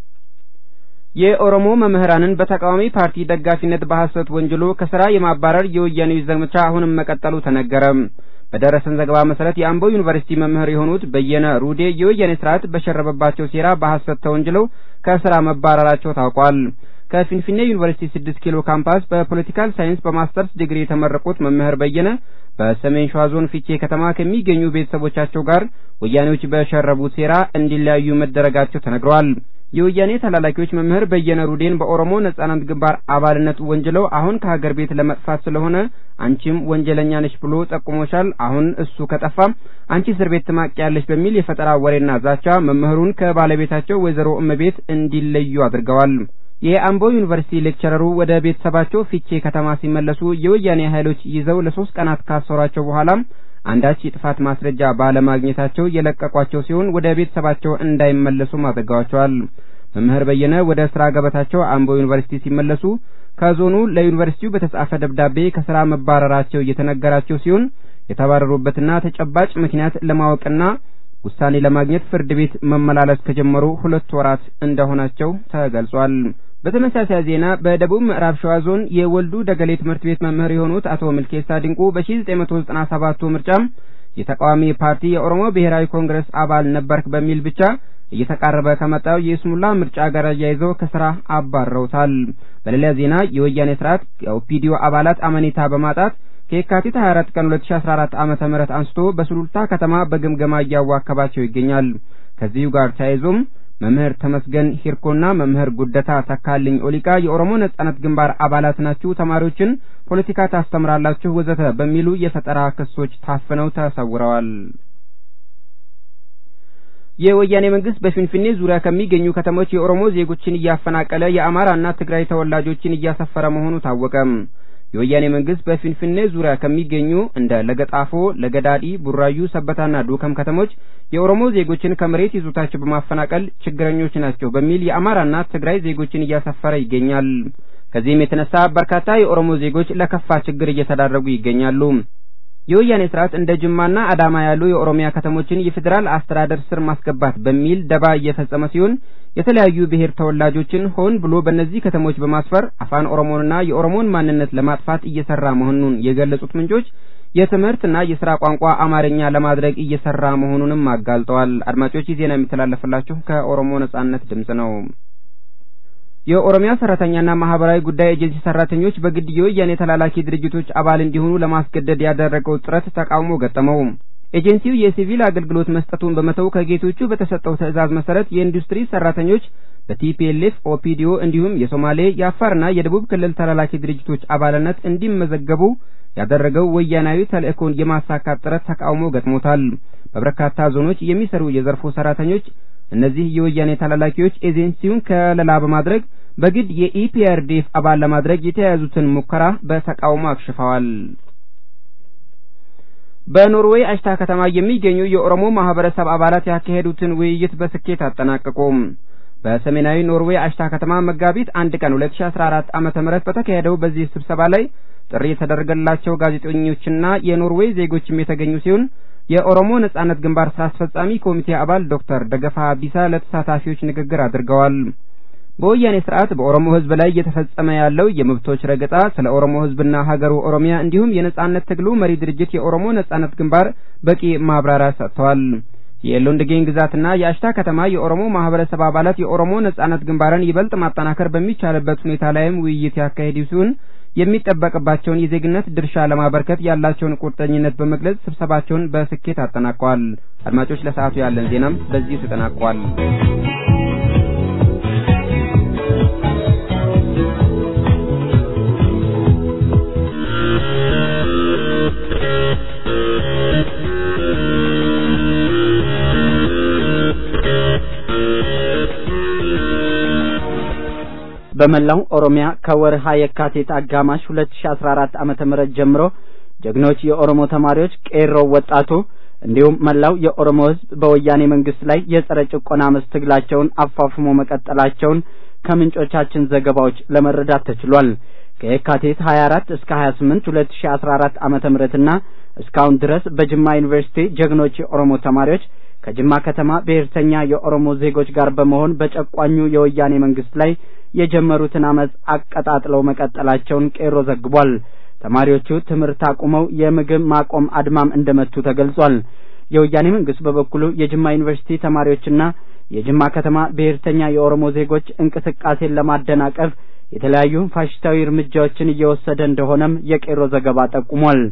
የኦሮሞ መምህራንን በተቃዋሚ ፓርቲ ደጋፊነት በሐሰት ወንጅሎ ከስራ የማባረር የወያኔው ዘመቻ አሁንም መቀጠሉ ተነገረ። በደረሰን ዘገባ መሰረት የአምቦ ዩኒቨርሲቲ መምህር የሆኑት በየነ ሩዴ የወያኔ ስርዓት በሸረበባቸው ሴራ በሐሰት ተወንጅለው ከስራ መባረራቸው ታውቋል። ከፊንፊኔ ዩኒቨርሲቲ ስድስት ኪሎ ካምፓስ በፖለቲካል ሳይንስ በማስተርስ ዲግሪ የተመረቁት መምህር በየነ በሰሜን ሸዋ ዞን ፊቼ ከተማ ከሚገኙ ቤተሰቦቻቸው ጋር ወያኔዎች በሸረቡት ሴራ እንዲለያዩ መደረጋቸው ተነግሯል። የወያኔ ተላላኪዎች መምህር በየነ ሩዴን በኦሮሞ ነጻነት ግንባር አባልነት ወንጅለው አሁን ከሀገር ቤት ለመጥፋት ስለሆነ አንቺም ወንጀለኛ ነሽ ብሎ ጠቁሞሻል። አሁን እሱ ከጠፋ አንቺ እስር ቤት ትማቂያለሽ በሚል የፈጠራ ወሬና ዛቻ መምህሩን ከባለቤታቸው ወይዘሮ እመቤት እንዲለዩ አድርገዋል። የአምቦ ዩኒቨርሲቲ ሌክቸረሩ ወደ ቤተሰባቸው ፊቼ ከተማ ሲመለሱ የወያኔ ኃይሎች ይዘው ለሶስት ቀናት ካሰሯቸው በኋላ አንዳች የጥፋት ማስረጃ ባለማግኘታቸው የለቀቋቸው ሲሆን ወደ ቤተሰባቸው እንዳይመለሱም አድርገዋቸዋል። መምህር በየነ ወደ ስራ ገበታቸው አምቦ ዩኒቨርሲቲ ሲመለሱ ከዞኑ ለዩኒቨርሲቲው በተጻፈ ደብዳቤ ከስራ መባረራቸው እየተነገራቸው ሲሆን የተባረሩበትና ተጨባጭ ምክንያት ለማወቅና ውሳኔ ለማግኘት ፍርድ ቤት መመላለስ ከጀመሩ ሁለት ወራት እንደሆናቸው ተገልጿል። በተመሳሳይ ዜና በደቡብ ምዕራብ ሸዋ ዞን የወልዱ ደገሌ ትምህርት ቤት መምህር የሆኑት አቶ ምልኬሳ ድንቁ በ1997 ምርጫ የተቃዋሚ ፓርቲ የኦሮሞ ብሔራዊ ኮንግረስ አባል ነበርክ በሚል ብቻ እየተቃረበ ከመጣው የስሙላ ምርጫ ጋር አያይዘው ከስራ አባረውታል። በሌላ ዜና የወያኔ ስርዓት የኦፒዲዮ አባላት አመኔታ በማጣት ከየካቲት 24 ቀን 2014 ዓመተ ምህረት አንስቶ በሱሉልታ ከተማ በግምገማ እያዋከባቸው ይገኛል። ከዚሁ ጋር ተያይዞም መምህር ተመስገን ሂርኮና መምህር ጉደታ ተካልኝ ኦሊቃ የኦሮሞ ነጻነት ግንባር አባላት ናችሁ፣ ተማሪዎችን ፖለቲካ ታስተምራላችሁ፣ ወዘተ በሚሉ የፈጠራ ክሶች ታፍነው ተሰውረዋል። የወያኔ መንግስት በፊንፊኔ ዙሪያ ከሚገኙ ከተሞች የኦሮሞ ዜጎችን እያፈናቀለ የአማራና ትግራይ ተወላጆችን እያሰፈረ መሆኑ ታወቀ። የወያኔ መንግስት በፊንፊኔ ዙሪያ ከሚገኙ እንደ ለገጣፎ፣ ለገዳዲ፣ ቡራዩ፣ ሰበታና ዱከም ከተሞች የኦሮሞ ዜጎችን ከመሬት ይዞታቸው በማፈናቀል ችግረኞች ናቸው በሚል የአማራና ትግራይ ዜጎችን እያሰፈረ ይገኛል። ከዚህም የተነሳ በርካታ የኦሮሞ ዜጎች ለከፋ ችግር እየተዳረጉ ይገኛሉ። የወያኔ ስርዓት እንደ ጅማና አዳማ ያሉ የኦሮሚያ ከተሞችን የፌዴራል አስተዳደር ስር ማስገባት በሚል ደባ እየፈጸመ ሲሆን የተለያዩ ብሔር ተወላጆችን ሆን ብሎ በእነዚህ ከተሞች በማስፈር አፋን ኦሮሞንና የኦሮሞን ማንነት ለማጥፋት እየሰራ መሆኑን የገለጹት ምንጮች የትምህርትና የስራ ቋንቋ አማርኛ ለማድረግ እየሰራ መሆኑንም አጋልጠዋል። አድማጮች ይህ ዜና የሚተላለፍላችሁ ከኦሮሞ ነጻነት ድምጽ ነው። የኦሮሚያ ሰራተኛና ማህበራዊ ጉዳይ ኤጀንሲ ሰራተኞች በግድ የወያኔ ተላላኪ ድርጅቶች አባል እንዲሆኑ ለማስገደድ ያደረገው ጥረት ተቃውሞ ገጠመው። ኤጀንሲው የሲቪል አገልግሎት መስጠቱን በመተው ከጌቶቹ በተሰጠው ትዕዛዝ መሰረት የኢንዱስትሪ ሰራተኞች በቲፒኤልኤፍ ኦፒዲዮ እንዲሁም የሶማሌ የአፋርና የደቡብ ክልል ተላላኪ ድርጅቶች አባልነት እንዲመዘገቡ ያደረገው ወያናዊ ተልእኮን የማሳካት ጥረት ተቃውሞ ገጥሞታል። በበርካታ ዞኖች የሚሰሩ የዘርፉ ሰራተኞች እነዚህ የወያኔ ተላላኪዎች ኤጀንሲውን ከለላ በማድረግ በግድ የኢፒአርዲኤፍ አባል ለማድረግ የተያያዙትን ሙከራ በተቃውሞ አክሽፈዋል። በኖርዌይ አሽታ ከተማ የሚገኙ የኦሮሞ ማህበረሰብ አባላት ያካሄዱትን ውይይት በስኬት አጠናቀቁ። በሰሜናዊ ኖርዌይ አሽታ ከተማ መጋቢት አንድ ቀን 2014 ዓመተ ምህረት በተካሄደው በዚህ ስብሰባ ላይ ጥሪ የተደረገላቸው ጋዜጠኞችና የኖርዌይ ዜጎችም የተገኙ ሲሆን የኦሮሞ ነጻነት ግንባር ስራ አስፈጻሚ ኮሚቴ አባል ዶክተር ደገፋ ቢሳ ለተሳታፊዎች ንግግር አድርገዋል። በወያኔ ስርዓት በኦሮሞ ሕዝብ ላይ እየተፈጸመ ያለው የመብቶች ረገጣ፣ ስለ ኦሮሞ ሕዝብና ሀገሩ ኦሮሚያ እንዲሁም የነጻነት ትግሉ መሪ ድርጅት የኦሮሞ ነጻነት ግንባር በቂ ማብራሪያ ሰጥተዋል። የሎንድጌን ግዛትና የአሽታ ከተማ የኦሮሞ ማህበረሰብ አባላት የኦሮሞ ነጻነት ግንባርን ይበልጥ ማጠናከር በሚቻልበት ሁኔታ ላይም ውይይት ያካሄዱ ሲሆን የሚጠበቅባቸውን የዜግነት ድርሻ ለማበርከት ያላቸውን ቁርጠኝነት በመግለጽ ስብሰባቸውን በስኬት አጠናቀዋል። አድማጮች፣ ለሰዓቱ ያለን ዜናም በዚሁ ተጠናቋል። በመላው ኦሮሚያ ከወርሃ የካቲት አጋማሽ 2014 ዓመተ ምህረት ጀምሮ ጀግኖች የኦሮሞ ተማሪዎች፣ ቄሮ ወጣቱ እንዲሁም መላው የኦሮሞ ሕዝብ በወያኔ መንግስት ላይ የጸረ ጭቆና አመፅ ትግላቸውን አፋፍሞ መቀጠላቸውን ከምንጮቻችን ዘገባዎች ለመረዳት ተችሏል። ከየካቲት 24 እስከ 28 2014 ዓመተ ምህረትና እስካሁን ድረስ በጅማ ዩኒቨርሲቲ ጀግኖች የኦሮሞ ተማሪዎች ከጅማ ከተማ ብሔርተኛ የኦሮሞ ዜጎች ጋር በመሆን በጨቋኙ የወያኔ መንግስት ላይ የጀመሩትን አመፅ አቀጣጥለው መቀጠላቸውን ቄሮ ዘግቧል። ተማሪዎቹ ትምህርት አቁመው የምግብ ማቆም አድማም እንደመቱ ተገልጿል። የወያኔ መንግስት በበኩሉ የጅማ ዩኒቨርሲቲ ተማሪዎችና የጅማ ከተማ ብሔርተኛ የኦሮሞ ዜጎች እንቅስቃሴን ለማደናቀፍ የተለያዩ ፋሽስታዊ እርምጃዎችን እየወሰደ እንደሆነም የቄሮ ዘገባ ጠቁሟል።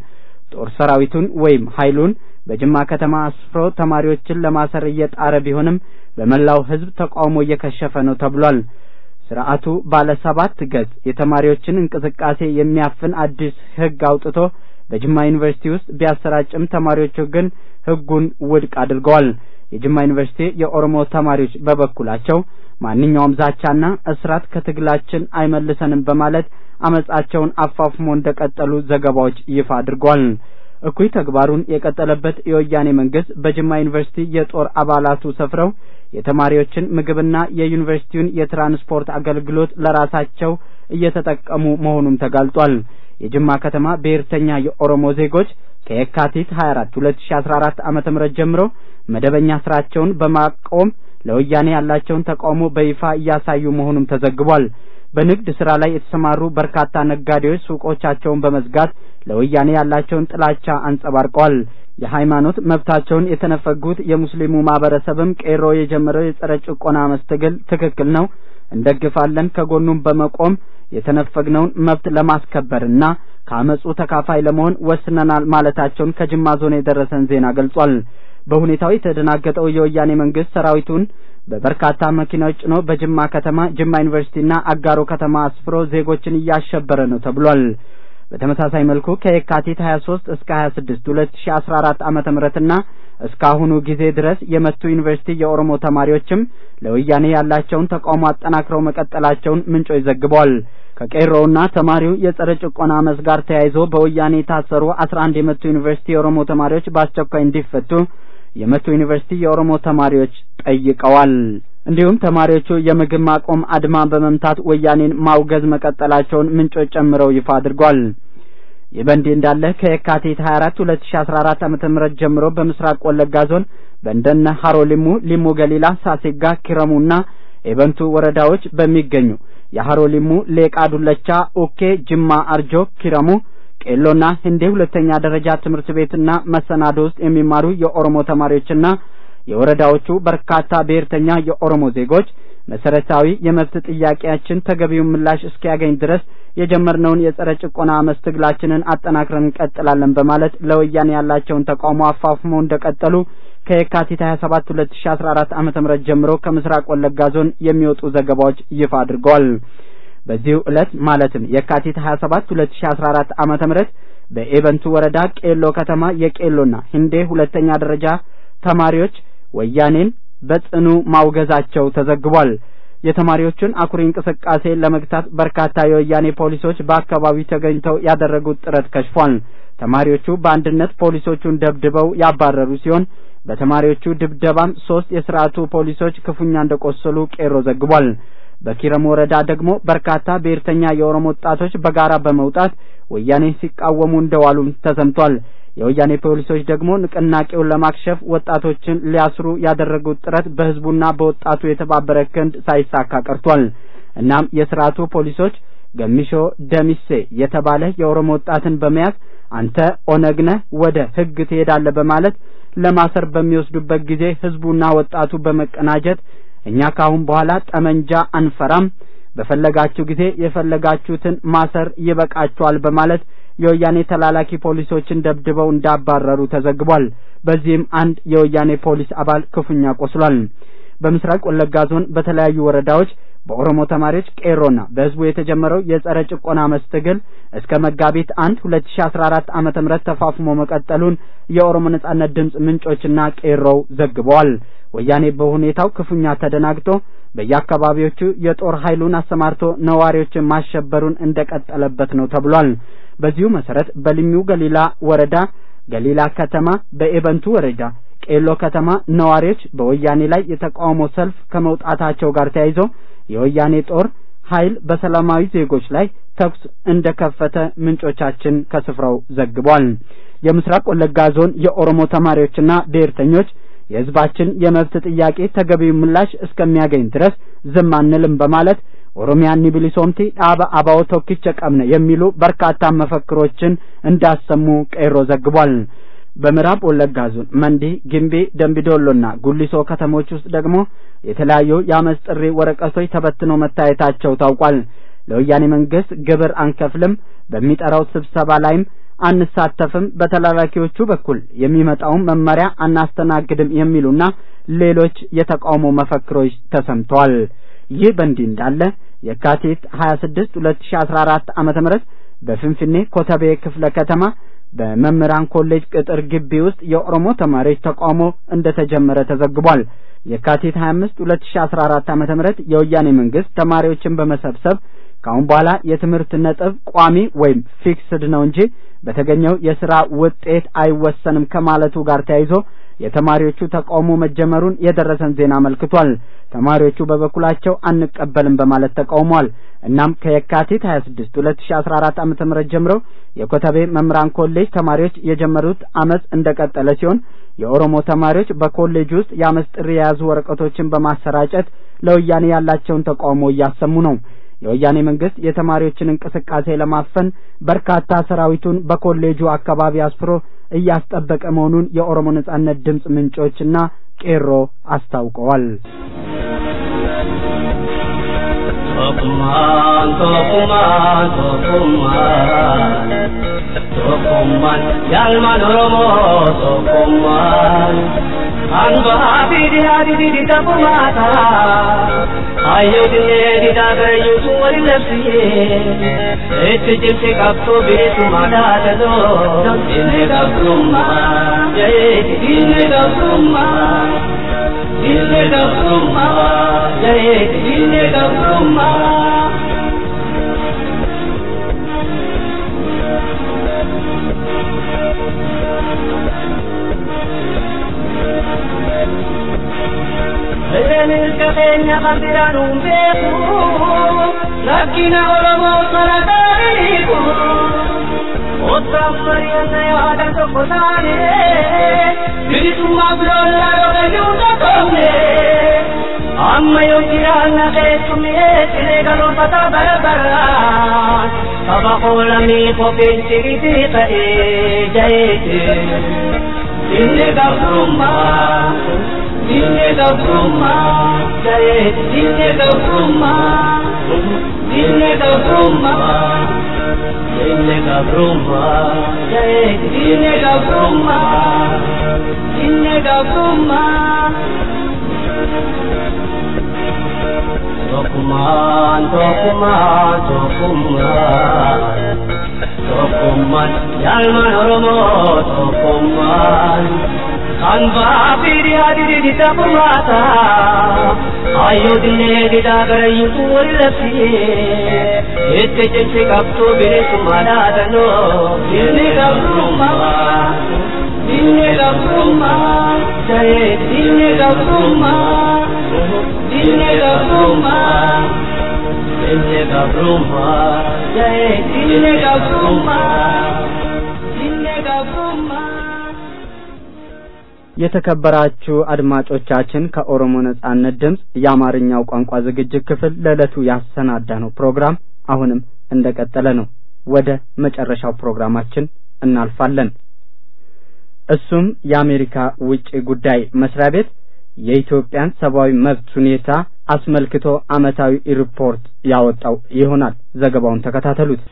ጦር ሰራዊቱን ወይም ኃይሉን በጅማ ከተማ አስፍሮ ተማሪዎችን ለማሰር እየጣረ ቢሆንም በመላው ሕዝብ ተቃውሞ እየከሸፈ ነው ተብሏል። ስርዓቱ ባለ ሰባት ገጽ የተማሪዎችን እንቅስቃሴ የሚያፍን አዲስ ሕግ አውጥቶ በጅማ ዩኒቨርሲቲ ውስጥ ቢያሰራጭም ተማሪዎቹ ግን ሕጉን ውድቅ አድርገዋል። የጅማ ዩኒቨርሲቲ የኦሮሞ ተማሪዎች በበኩላቸው ማንኛውም ዛቻና እስራት ከትግላችን አይመልሰንም በማለት አመጻቸውን አፋፍሞ እንደቀጠሉ ዘገባዎች ይፋ አድርገዋል። እኩይ ተግባሩን የቀጠለበት የወያኔ መንግስት በጅማ ዩኒቨርሲቲ የጦር አባላቱ ሰፍረው የተማሪዎችን ምግብና የዩኒቨርሲቲውን የትራንስፖርት አገልግሎት ለራሳቸው እየተጠቀሙ መሆኑም ተጋልጧል። የጅማ ከተማ ብሔርተኛ የኦሮሞ ዜጎች ከየካቲት 24 2014 ዓመተ ምህረት ጀምሮ መደበኛ ስራቸውን በማቆም ለወያኔ ያላቸውን ተቃውሞ በይፋ እያሳዩ መሆኑም ተዘግቧል። በንግድ ስራ ላይ የተሰማሩ በርካታ ነጋዴዎች ሱቆቻቸውን በመዝጋት ለወያኔ ያላቸውን ጥላቻ አንጸባርቀዋል። የሃይማኖት መብታቸውን የተነፈጉት የሙስሊሙ ማህበረሰብም ቄሮ የጀመረው የጸረ ጭቆና መስተግል ትክክል ነው፣ እንደግፋለን፣ ከጎኑም በመቆም የተነፈግነውን መብት ለማስከበርና ከአመጹ ተካፋይ ለመሆን ወስነናል ማለታቸውን ከጅማ ዞን የደረሰን ዜና ገልጿል። በሁኔታው የተደናገጠው የወያኔ መንግስት ሰራዊቱን በበርካታ መኪናዎች ጭኖ በጅማ ከተማ ጅማ ዩኒቨርሲቲና አጋሮ ከተማ አስፍሮ ዜጎችን እያሸበረ ነው ተብሏል። በተመሳሳይ መልኩ ከየካቲት 23 እስከ 26 2014 ዓመተ ምህረትና እስካሁኑ ጊዜ ድረስ የመቱ ዩኒቨርሲቲ የኦሮሞ ተማሪዎችም ለወያኔ ያላቸውን ተቃውሞ አጠናክረው መቀጠላቸውን ምንጮች ዘግበዋል። ከቄሮውና ተማሪው የጸረ ጭቆና አመፅ ጋር ተያይዞ በወያኔ የታሰሩ 11 የመቱ ዩኒቨርሲቲ የኦሮሞ ተማሪዎች በአስቸኳይ እንዲፈቱ የመቱ ዩኒቨርሲቲ የኦሮሞ ተማሪዎች ጠይቀዋል። እንዲሁም ተማሪዎቹ የምግብ ማቆም አድማ በመምታት ወያኔን ማውገዝ መቀጠላቸውን ምንጮች ጨምረው ይፋ አድርጓል። ይህ በእንዲህ እንዳለ ከየካቲት 24 2014 ዓመተ ምህረት ጀምሮ በምስራቅ ወለጋ ዞን በእንደነ ሀሮ ሊሙ፣ ሊሙ ገሊላ፣ ሳሴጋ፣ ኪረሙና ኤበንቱ ወረዳዎች በሚገኙ የሀሮ ሊሙ፣ ሌቃ ዱለቻ፣ ኡኬ፣ ጅማ፣ አርጆ፣ ኪረሙ ቄሎና ህንዴ ሁለተኛ ደረጃ ትምህርት ቤትና መሰናዶ ውስጥ የሚማሩ የኦሮሞ ተማሪዎችና የወረዳዎቹ በርካታ ብሔርተኛ የኦሮሞ ዜጎች መሰረታዊ የመብት ጥያቄያችን ተገቢውን ምላሽ እስኪያገኝ ድረስ የጀመርነውን የጸረ ጭቆና አመፅ ትግላችንን አጠናክረን እንቀጥላለን በማለት ለወያኔ ያላቸውን ተቃውሞ አፋፍመው እንደቀጠሉ ከየካቲት 27 2014 ዓመተ ምህረት ጀምሮ ከምስራቅ ወለጋ ዞን የሚወጡ ዘገባዎች ይፋ አድርገዋል። በዚሁ ዕለት ማለትም የካቲት 27 2014 ዓመተ ምህረት በኤበንቱ ወረዳ ቄሎ ከተማ የቄሎና ህንዴ ሁለተኛ ደረጃ ተማሪዎች ወያኔን በጽኑ ማውገዛቸው ተዘግቧል። የተማሪዎቹን አኩሪ እንቅስቃሴ ለመግታት በርካታ የወያኔ ፖሊሶች በአካባቢው ተገኝተው ያደረጉት ጥረት ከሽፏል። ተማሪዎቹ በአንድነት ፖሊሶቹን ደብድበው ያባረሩ ሲሆን በተማሪዎቹ ድብደባም ሶስት የስርዓቱ ፖሊሶች ክፉኛ እንደቆሰሉ ቄሮ ዘግቧል። በኪረም ወረዳ ደግሞ በርካታ ብሔርተኛ የኦሮሞ ወጣቶች በጋራ በመውጣት ወያኔን ሲቃወሙ እንደዋሉም ተሰምቷል። የወያኔ ፖሊሶች ደግሞ ንቅናቄውን ለማክሸፍ ወጣቶችን ሊያስሩ ያደረጉት ጥረት በህዝቡና በወጣቱ የተባበረ ክንድ ሳይሳካ ቀርቷል። እናም የስርዓቱ ፖሊሶች ገሚሾ ደሚሴ የተባለ የኦሮሞ ወጣትን በመያዝ አንተ ኦነግ ነህ፣ ወደ ህግ ትሄዳለህ በማለት ለማሰር በሚወስዱበት ጊዜ ህዝቡና ወጣቱ በመቀናጀት እኛ ካሁን በኋላ ጠመንጃ አንፈራም፣ በፈለጋችሁ ጊዜ የፈለጋችሁትን ማሰር ይበቃችኋል በማለት የወያኔ ተላላኪ ፖሊሶችን ደብድበው እንዳባረሩ ተዘግቧል። በዚህም አንድ የወያኔ ፖሊስ አባል ክፉኛ ቆስሏል። በምስራቅ ወለጋ ዞን በተለያዩ ወረዳዎች በኦሮሞ ተማሪዎች ቄሮና በህዝቡ የተጀመረው የጸረ ጭቆና አመፅ ትግል እስከ መጋቢት አንድ ሁለት ሺ አስራ አራት ዓመተ ምህረት ተፋፍሞ መቀጠሉን የኦሮሞ ነጻነት ድምፅ ምንጮችና ቄሮው ዘግበዋል። ወያኔ በሁኔታው ክፉኛ ተደናግጦ በየአካባቢዎቹ የጦር ኃይሉን አሰማርቶ ነዋሪዎችን ማሸበሩን እንደቀጠለበት ነው ተብሏል። በዚሁ መሰረት በልሚው ገሊላ ወረዳ ገሊላ ከተማ፣ በኤበንቱ ወረዳ ቄሎ ከተማ ነዋሪዎች በወያኔ ላይ የተቃውሞ ሰልፍ ከመውጣታቸው ጋር ተያይዞ የወያኔ ጦር ኃይል በሰላማዊ ዜጎች ላይ ተኩስ እንደከፈተ ምንጮቻችን ከስፍራው ዘግቧል። የምስራቅ ወለጋ ዞን የኦሮሞ ተማሪዎችና ብሔርተኞች የህዝባችን የመብት ጥያቄ ተገቢው ምላሽ እስከሚያገኝ ድረስ ዝም አንልም በማለት ኦሮሚያን ኒቢሊሶምቲ ዳባ አባው ቶኪቸ ቀምነ የሚሉ በርካታ መፈክሮችን እንዳሰሙ ቄሮ ዘግቧል። በምዕራብ ወለጋ ዞን መንዲ፣ ግምቢ፣ ደምቢዶሎና ጉሊሶ ከተሞች ውስጥ ደግሞ የተለያዩ የአመፅ ጥሪ ወረቀቶች ተበትነው መታየታቸው ታውቋል። ለወያኔ መንግስት ግብር አንከፍልም፣ በሚጠራው ስብሰባ ላይም አንሳተፍም፣ በተላላኪዎቹ በኩል የሚመጣውን መመሪያ አናስተናግድም የሚሉና ሌሎች የተቃውሞ መፈክሮች ተሰምተዋል። ይህ በእንዲህ እንዳለ የካቲት 26 2014 ዓመተ ምህረት በፍንፍኔ ኮተቤ ክፍለ ከተማ በመምህራን ኮሌጅ ቅጥር ግቢ ውስጥ የኦሮሞ ተማሪዎች ተቃውሞ እንደተጀመረ ተዘግቧል። የካቲት 25 2014 ዓመተ ምህረት የወያኔ መንግስት ተማሪዎችን በመሰብሰብ ከአሁን በኋላ የትምህርት ነጥብ ቋሚ ወይም ፊክስድ ነው እንጂ በተገኘው የስራ ውጤት አይወሰንም ከማለቱ ጋር ተያይዞ የተማሪዎቹ ተቃውሞ መጀመሩን የደረሰን ዜና አመልክቷል። ተማሪዎቹ በበኩላቸው አንቀበልም በማለት ተቃውመዋል። እናም ከየካቲት 26 2014 ዓመተ ምህረት ጀምሮ የኮተቤ መምህራን ኮሌጅ ተማሪዎች የጀመሩት አመጽ እንደቀጠለ ሲሆን የኦሮሞ ተማሪዎች በኮሌጅ ውስጥ የአመጽ ጥሪ የያዙ ወረቀቶችን በማሰራጨት ለወያኔ ያላቸውን ተቃውሞ እያሰሙ ነው። የወያኔ መንግስት የተማሪዎችን እንቅስቃሴ ለማፈን በርካታ ሰራዊቱን በኮሌጁ አካባቢ አስፍሮ እያስጠበቀ መሆኑን የኦሮሞ ነጻነት ድምፅ ምንጮችና ቄሮ አስታውቀዋል። Tokkummaan tokkummaan tokkummaan tokkummaan yaalmaan Oromoo tokkummaan kan bahaa fi dhiyaa didii taphumaata hayyoo dinnee didaa garayyuutu waliin labsiyee itti cimsi qabsoo bilisummaa dhaatatoo dinnee gabrummaa jee dinnee gabrummaa. Dille gabrumma, jaye dille gabrumma. Erenis qabeenya kan biraan hin beeku, rakkina Oromoo sana taa'aniiku. Ottaan mari'anna yaada tokko taane, bilisummaa biloolaa yookaan tokkomne. Amma yoo jiraanna keessumni eessine galuufata bara baraan. Saba qoolamii kopheen ciriitii ta'ee jaheete. Dinne gabrummaa, dinne gabrummaa, jaheete dinne gabrummaa, dinne gabrummaa. Dinne gabrummaa, jaheete dinne gabrummaa, dinne gabrummaa. Tokkummaan tokkummaan tokkummaan tokkummaan yaalmaan Oromoo tokkummaan kan bahaa fi dhiyaa didii taphumaata hayyoo dinnee didaa garayyuutu wali labsiyee itti cimsi qabsoo bilisummaa dhaatanoo dinni gabrummaa dinni gabrummaa jahee dinni gabrummaa. Dinne gabrumma, dinne gabrumma, jaye dinne gabrumma, dinne gabrumma. የተከበራችሁ አድማጮቻችን ከኦሮሞ ነጻነት ድምፅ የአማርኛው ቋንቋ ዝግጅት ክፍል ለዕለቱ ያሰናዳነው ፕሮግራም አሁንም እንደቀጠለ ነው። ወደ መጨረሻው ፕሮግራማችን እናልፋለን። እሱም የአሜሪካ ውጭ ጉዳይ መስሪያ ቤት የኢትዮጵያን ሰብአዊ መብት ሁኔታ አስመልክቶ ዓመታዊ ሪፖርት ያወጣው ይሆናል። ዘገባውን ተከታተሉት።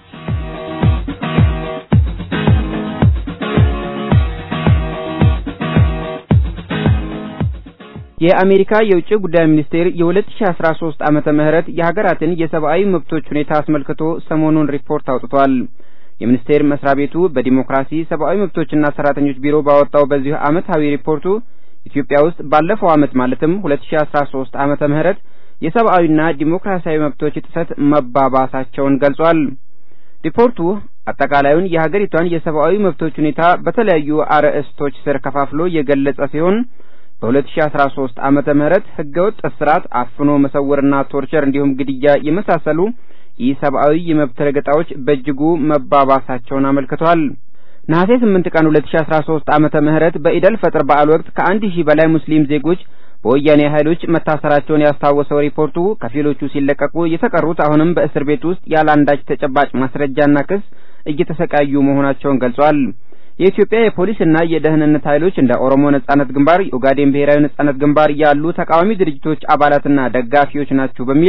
የአሜሪካ የውጭ ጉዳይ ሚኒስቴር የ2013 ዓመተ ምህረት የሀገራትን የሰብአዊ መብቶች ሁኔታ አስመልክቶ ሰሞኑን ሪፖርት አውጥቷል። የሚኒስቴር መስሪያ ቤቱ በዲሞክራሲ ሰብአዊ መብቶችና ሰራተኞች ቢሮ ባወጣው በዚሁ ዓመታዊ ሪፖርቱ ኢትዮጵያ ውስጥ ባለፈው ዓመት ማለትም 2013 ዓመተ ምህረት የሰብአዊና ዲሞክራሲያዊ መብቶች ጥሰት መባባሳቸውን ገልጿል። ሪፖርቱ አጠቃላዩን የሀገሪቷን የሰብአዊ መብቶች ሁኔታ በተለያዩ አርዕስቶች ስር ከፋፍሎ የገለጸ ሲሆን በ2013 ዓመተ ምህረት ህገወጥ እስራት፣ አፍኖ መሰወርና ቶርቸር እንዲሁም ግድያ የመሳሰሉ ኢሰብአዊ የመብት ረገጣዎች በእጅጉ መባባሳቸውን አመልክቷል። ነሐሴ 8 ቀን 2013 ዓመተ ምህረት በኢደል ፈጥር በዓል ወቅት ከአንድ ሺህ በላይ ሙስሊም ዜጎች በወያኔ ኃይሎች መታሰራቸውን ያስታወሰው ሪፖርቱ ከፊሎቹ ሲለቀቁ የተቀሩት አሁንም በእስር ቤት ውስጥ ያለ አንዳች ተጨባጭ ማስረጃና ክስ እየተሰቃዩ መሆናቸውን ገልጿል። የኢትዮጵያ የፖሊስና የደህንነት ኃይሎች እንደ ኦሮሞ ነጻነት ግንባር፣ የኦጋዴን ብሔራዊ ነጻነት ግንባር ያሉ ተቃዋሚ ድርጅቶች አባላትና ደጋፊዎች ናቸው በሚል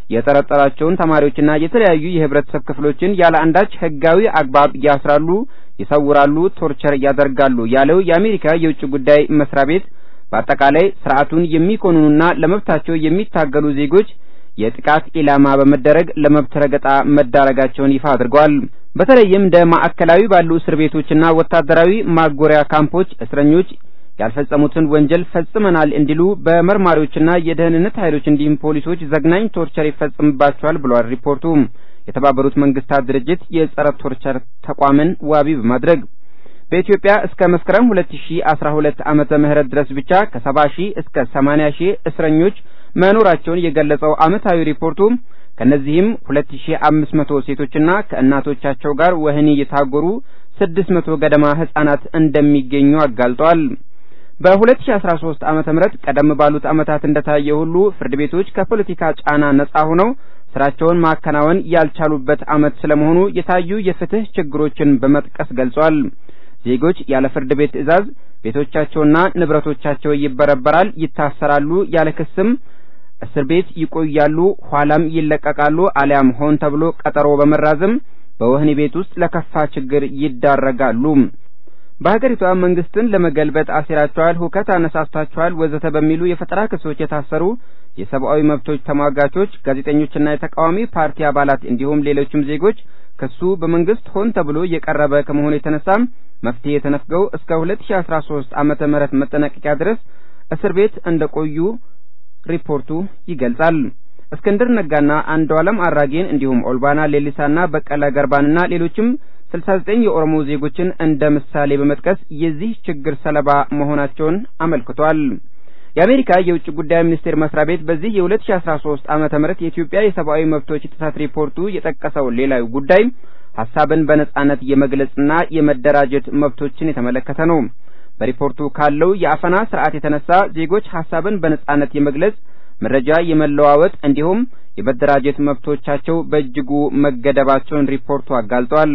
የጠረጠራቸውን ተማሪዎችና የተለያዩ የህብረተሰብ ክፍሎችን ያለ አንዳች ህጋዊ አግባብ ያስራሉ፣ ይሰውራሉ፣ ቶርቸር ያደርጋሉ ያለው የአሜሪካ የውጭ ጉዳይ መስሪያ ቤት በአጠቃላይ ስርዓቱን የሚኮንኑና ለመብታቸው የሚታገሉ ዜጎች የጥቃት ኢላማ በመደረግ ለመብት ረገጣ መዳረጋቸውን ይፋ አድርገዋል። በተለይም እንደ ማዕከላዊ ባሉ እስር ቤቶችና ወታደራዊ ማጎሪያ ካምፖች እስረኞች ያልፈጸሙትን ወንጀል ፈጽመናል እንዲሉ በመርማሪዎችና የደህንነት ኃይሎች እንዲሁም ፖሊሶች ዘግናኝ ቶርቸር ይፈጽምባቸዋል ብሏል ሪፖርቱ። የተባበሩት መንግስታት ድርጅት የጸረ ቶርቸር ተቋምን ዋቢ በማድረግ በኢትዮጵያ እስከ መስከረም 2012 ዓመተ ምህረት ድረስ ብቻ ከ70 ሺህ እስከ 80 ሺህ እስረኞች መኖራቸውን የገለጸው ዓመታዊ ሪፖርቱ ከነዚህም 2500 ሴቶችና ከእናቶቻቸው ጋር ወህኒ የታጎሩ 600 ገደማ ህጻናት እንደሚገኙ አጋልጧል። በ2013 ዓመተ ምህረት ቀደም ባሉት ዓመታት እንደታየ ሁሉ ፍርድ ቤቶች ከፖለቲካ ጫና ነጻ ሆነው ስራቸውን ማከናወን ያልቻሉበት ዓመት ስለመሆኑ የታዩ የፍትህ ችግሮችን በመጥቀስ ገልጿል። ዜጎች ያለ ፍርድ ቤት ትዕዛዝ ቤቶቻቸውና ንብረቶቻቸው ይበረበራል፣ ይታሰራሉ፣ ያለ ክስም እስር ቤት ይቆያሉ፣ ኋላም ይለቀቃሉ፣ አሊያም ሆን ተብሎ ቀጠሮ በመራዘም በወህኒ ቤት ውስጥ ለከፋ ችግር ይዳረጋሉ። በሀገሪቷ መንግስትን ለመገልበጥ አሲራቸዋል፣ ሁከት አነሳስታቸዋል፣ ወዘተ በሚሉ የፈጠራ ክሶች የታሰሩ የሰብአዊ መብቶች ተሟጋቾች፣ ጋዜጠኞችና የተቃዋሚ ፓርቲ አባላት እንዲሁም ሌሎችም ዜጎች ክሱ በመንግስት ሆን ተብሎ የቀረበ ከመሆኑ የተነሳ መፍትሄ ተነፍገው እስከ 2013 ዓመተ ምህረት መጠናቀቂያ ድረስ እስር ቤት እንደቆዩ ሪፖርቱ ይገልጻል። እስክንድር ነጋና አንዱዓለም አራጌን እንዲሁም ኦልባና ሌሊሳና በቀለ ገርባንና ሌሎችም 69 የኦሮሞ ዜጎችን እንደ ምሳሌ በመጥቀስ የዚህ ችግር ሰለባ መሆናቸውን አመልክቷል። የአሜሪካ የውጭ ጉዳይ ሚኒስቴር መስሪያ ቤት በዚህ የ2013 ዓመተ ምህረት የኢትዮጵያ የሰብአዊ መብቶች ጥሰት ሪፖርቱ የጠቀሰው ሌላው ጉዳይ ሀሳብን በነጻነት የመግለጽና የመደራጀት መብቶችን የተመለከተ ነው። በሪፖርቱ ካለው የአፈና ስርዓት የተነሳ ዜጎች ሀሳብን በነጻነት የመግለጽ መረጃ የመለዋወጥ እንዲሁም የመደራጀት መብቶቻቸው በእጅጉ መገደባቸውን ሪፖርቱ አጋልጧል።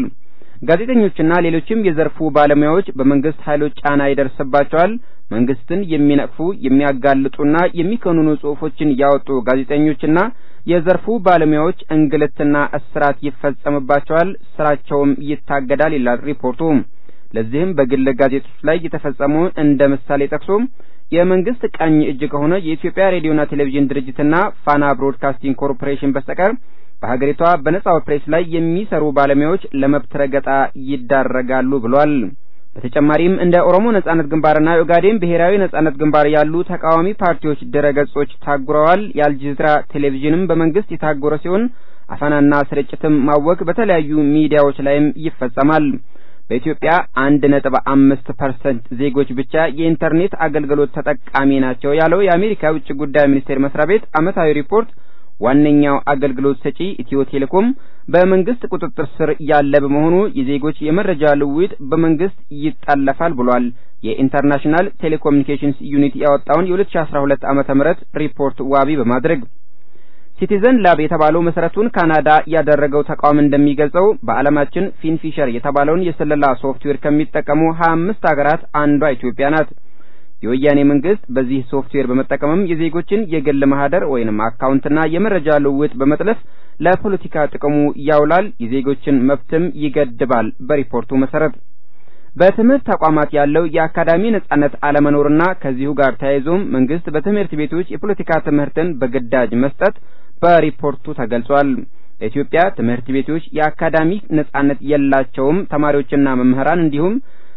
ጋዜጠኞችና ሌሎችም የዘርፉ ባለሙያዎች በመንግስት ኃይሎች ጫና ይደርስባቸዋል። መንግስትን የሚነቅፉ የሚያጋልጡና የሚኮንኑ ጽሑፎችን ያወጡ ጋዜጠኞችና የዘርፉ ባለሙያዎች እንግልትና እስራት ይፈጸምባቸዋል፣ ስራቸውም ይታገዳል ይላል ሪፖርቱ። ለዚህም በግል ጋዜጦች ላይ የተፈጸሙ እንደ ምሳሌ ጠቅሶ የመንግስት ቀኝ እጅ ከሆነ የኢትዮጵያ ሬዲዮና ቴሌቪዥን ድርጅትና ፋና ብሮድካስቲንግ ኮርፖሬሽን በስተቀር በሀገሪቷ በነጻው ፕሬስ ላይ የሚሰሩ ባለሙያዎች ለመብት ረገጣ ይዳረጋሉ ብሏል። በተጨማሪም እንደ ኦሮሞ ነጻነት ግንባርና የኦጋዴን ብሔራዊ ነጻነት ግንባር ያሉ ተቃዋሚ ፓርቲዎች ድረገጾች ታጉረዋል። የአልጀዚራ ቴሌቪዥንም በመንግስት የታጎረ ሲሆን አፈናና ስርጭትም ማወክ በተለያዩ ሚዲያዎች ላይም ይፈጸማል። በኢትዮጵያ አንድ ነጥብ አምስት ፐርሰንት ዜጎች ብቻ የኢንተርኔት አገልግሎት ተጠቃሚ ናቸው ያለው የአሜሪካ ውጭ ጉዳይ ሚኒስቴር መስሪያ ቤት ዓመታዊ ሪፖርት ዋነኛው አገልግሎት ሰጪ ኢትዮ ቴሌኮም በመንግስት ቁጥጥር ስር ያለ በመሆኑ የዜጎች የመረጃ ልውውጥ በመንግስት ይጠለፋል ብሏል። የኢንተርናሽናል ቴሌኮሙኒኬሽንስ ዩኒት ያወጣውን የ2012 ዓመተ ምህረት ሪፖርት ዋቢ በማድረግ ሲቲዘን ላብ የተባለው መሰረቱን ካናዳ ያደረገው ተቋም እንደሚገልጸው በዓለማችን ፊንፊሸር የተባለውን የስለላ ሶፍትዌር ከሚጠቀሙ 25 ሀገራት አንዷ ኢትዮጵያ ናት። የወያኔ መንግስት በዚህ ሶፍትዌር በመጠቀምም የዜጎችን የግል ማህደር ወይንም አካውንትና የመረጃ ልውውጥ በመጥለፍ ለፖለቲካ ጥቅሙ ያውላል፣ የዜጎችን መብትም ይገድባል። በሪፖርቱ መሰረት በትምህርት ተቋማት ያለው የአካዳሚ ነጻነት አለመኖርና ከዚሁ ጋር ተያይዞም መንግስት በትምህርት ቤቶች የፖለቲካ ትምህርትን በግዳጅ መስጠት በሪፖርቱ ተገልጿል። በኢትዮጵያ ትምህርት ቤቶች የአካዳሚ ነጻነት የላቸውም። ተማሪዎችና መምህራን እንዲሁም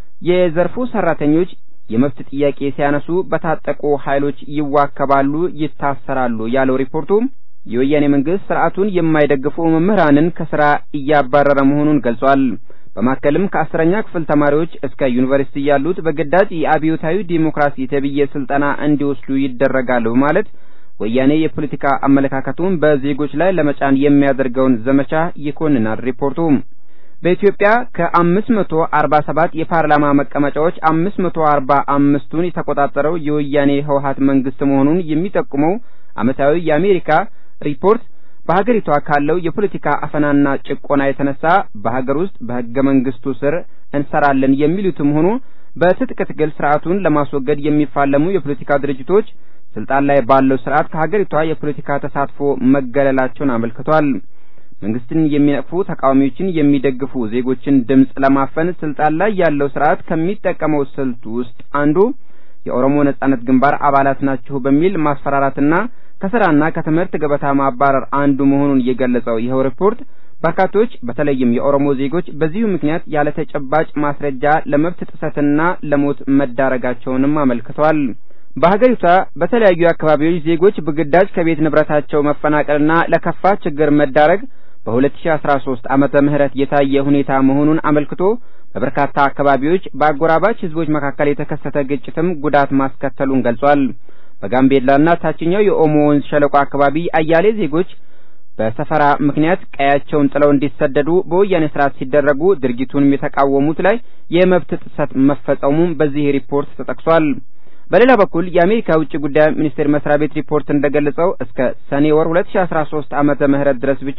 የዘርፉ ሰራተኞች የመብት ጥያቄ ሲያነሱ በታጠቁ ኃይሎች ይዋከባሉ፣ ይታሰራሉ ያለው ሪፖርቱ የወያኔ መንግስት ስርዓቱን የማይደግፉ መምህራንን ከስራ እያባረረ መሆኑን ገልጿል። በማከልም ከአስረኛ ክፍል ተማሪዎች እስከ ዩኒቨርሲቲ ያሉት በግዳጅ የአብዮታዊ ዲሞክራሲ ተብዬ ስልጠና እንዲወስዱ ይደረጋል በማለት ወያኔ የፖለቲካ አመለካከቱን በዜጎች ላይ ለመጫን የሚያደርገውን ዘመቻ ይኮንናል ሪፖርቱ። በኢትዮጵያ ከአምስት መቶ አርባ ሰባት የፓርላማ መቀመጫዎች አምስት መቶ አርባ አምስቱን የተቆጣጠረው የወያኔ ህወሀት መንግስት መሆኑን የሚጠቁመው ዓመታዊ የአሜሪካ ሪፖርት በሀገሪቷ ካለው የፖለቲካ አፈናና ጭቆና የተነሳ በሀገር ውስጥ በህገ መንግስቱ ስር እንሰራለን የሚሉትም ሆኑ በትጥቅ ትግል ስርዓቱን ለማስወገድ የሚፋለሙ የፖለቲካ ድርጅቶች ስልጣን ላይ ባለው ስርዓት ከሀገሪቷ የፖለቲካ ተሳትፎ መገለላቸውን አመልክቷል። መንግስትን የሚነቅፉ ተቃዋሚዎችን የሚደግፉ ዜጎችን ድምፅ ለማፈን ስልጣን ላይ ያለው ስርዓት ከሚጠቀመው ስልት ውስጥ አንዱ የኦሮሞ ነጻነት ግንባር አባላት ናችሁ በሚል ማስፈራራትና ከስራና ከትምህርት ገበታ ማባረር አንዱ መሆኑን የገለጸው ይኸው ሪፖርት በርካቶች በተለይም የኦሮሞ ዜጎች በዚሁ ምክንያት ያለ ተጨባጭ ማስረጃ ለመብት ጥሰትና ለሞት መዳረጋቸውንም አመልክቷል። በሀገሪቷ በተለያዩ አካባቢዎች ዜጎች በግዳጅ ከቤት ንብረታቸው መፈናቀልና ለከፋ ችግር መዳረግ በ2013 ዓመተ ምህረት የታየ ሁኔታ መሆኑን አመልክቶ በበርካታ አካባቢዎች በአጎራባች ህዝቦች መካከል የተከሰተ ግጭትም ጉዳት ማስከተሉን ገልጿል። በጋምቤላና ታችኛው የኦሞ ወንዝ ሸለቆ አካባቢ አያሌ ዜጎች በሰፈራ ምክንያት ቀያቸውን ጥለው እንዲሰደዱ በወያኔ ስርዓት ሲደረጉ ድርጊቱንም የተቃወሙት ላይ የመብት ጥሰት መፈጸሙም በዚህ ሪፖርት ተጠቅሷል። በሌላ በኩል የአሜሪካ ውጭ ጉዳይ ሚኒስቴር መስሪያ ቤት ሪፖርት እንደገለጸው እስከ ሰኔ ወር 2013 ዓመተ ምህረት ድረስ ብቻ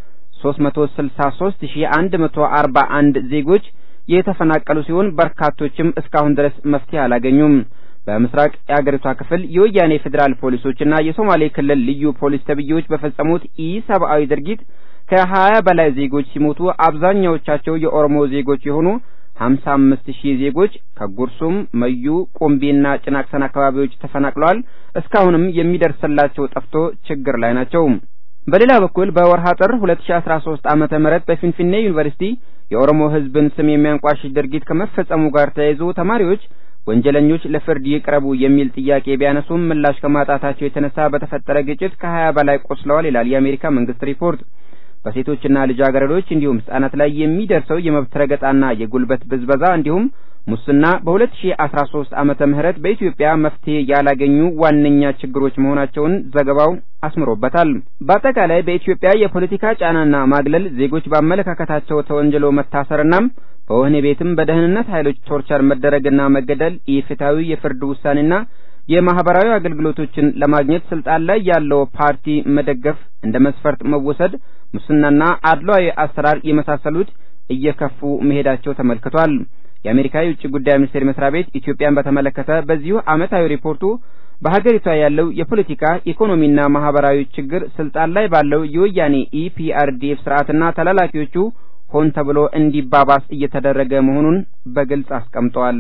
363141 ዜጎች የተፈናቀሉ ሲሆን በርካቶችም እስካሁን ድረስ መፍትሄ አላገኙም። በምስራቅ የአገሪቷ ክፍል የወያኔ ፌዴራል ፖሊሶችና የሶማሌ ክልል ልዩ ፖሊስ ተብዬዎች በፈጸሙት ኢሰብአዊ ድርጊት ከሀያ በላይ ዜጎች ሲሞቱ አብዛኛዎቻቸው የኦሮሞ ዜጎች የሆኑ ሀምሳ አምስት ሺህ ዜጎች ከጉርሱም፣ መዩ፣ ቆምቤና ጭናቅሰን አካባቢዎች ተፈናቅለዋል። እስካሁንም የሚደርስላቸው ጠፍቶ ችግር ላይ ናቸው። በሌላ በኩል በወርሃ ጥር 2013 ዓመተ ምህረት በፊንፊኔ ዩኒቨርሲቲ የኦሮሞ ሕዝብን ስም የሚያንቋሽሽ ድርጊት ከመፈጸሙ ጋር ተያይዞ ተማሪዎች ወንጀለኞች ለፍርድ ይቅረቡ የሚል ጥያቄ ቢያነሱም ምላሽ ከማጣታቸው የተነሳ በተፈጠረ ግጭት ከሀያ በላይ ቆስለዋል ይላል የአሜሪካ መንግስት ሪፖርት። በሴቶችና ልጃገረዶች እንዲሁም ህጻናት ላይ የሚደርሰው የመብት ረገጣና የጉልበት ብዝበዛ እንዲሁም ሙስና በ2013 ዓመተ ምህረት በኢትዮጵያ መፍትሄ ያላገኙ ዋነኛ ችግሮች መሆናቸውን ዘገባው አስምሮበታል። በአጠቃላይ በኢትዮጵያ የፖለቲካ ጫናና ማግለል፣ ዜጎች በአመለካከታቸው ተወንጅሎ መታሰርና በወህኒ ቤትም በደህንነት ኃይሎች ቶርቸር መደረግና መገደል፣ ኢፍትሐዊ የፍርድ ውሳኔና የማህበራዊ አገልግሎቶችን ለማግኘት ስልጣን ላይ ያለው ፓርቲ መደገፍ እንደ መስፈርት መወሰድ፣ ሙስናና አድሏዊ አሰራር የመሳሰሉት እየከፉ መሄዳቸው ተመልክቷል። የአሜሪካ የውጭ ጉዳይ ሚኒስቴር መስሪያ ቤት ኢትዮጵያን በተመለከተ በዚሁ ዓመታዊ ሪፖርቱ በሀገሪቷ ያለው የፖለቲካ ኢኮኖሚና ማህበራዊ ችግር ስልጣን ላይ ባለው የወያኔ ኢፒአርዲኤፍ ስርዓትና ተላላኪዎቹ ሆን ተብሎ እንዲባባስ እየተደረገ መሆኑን በግልጽ አስቀምጧል።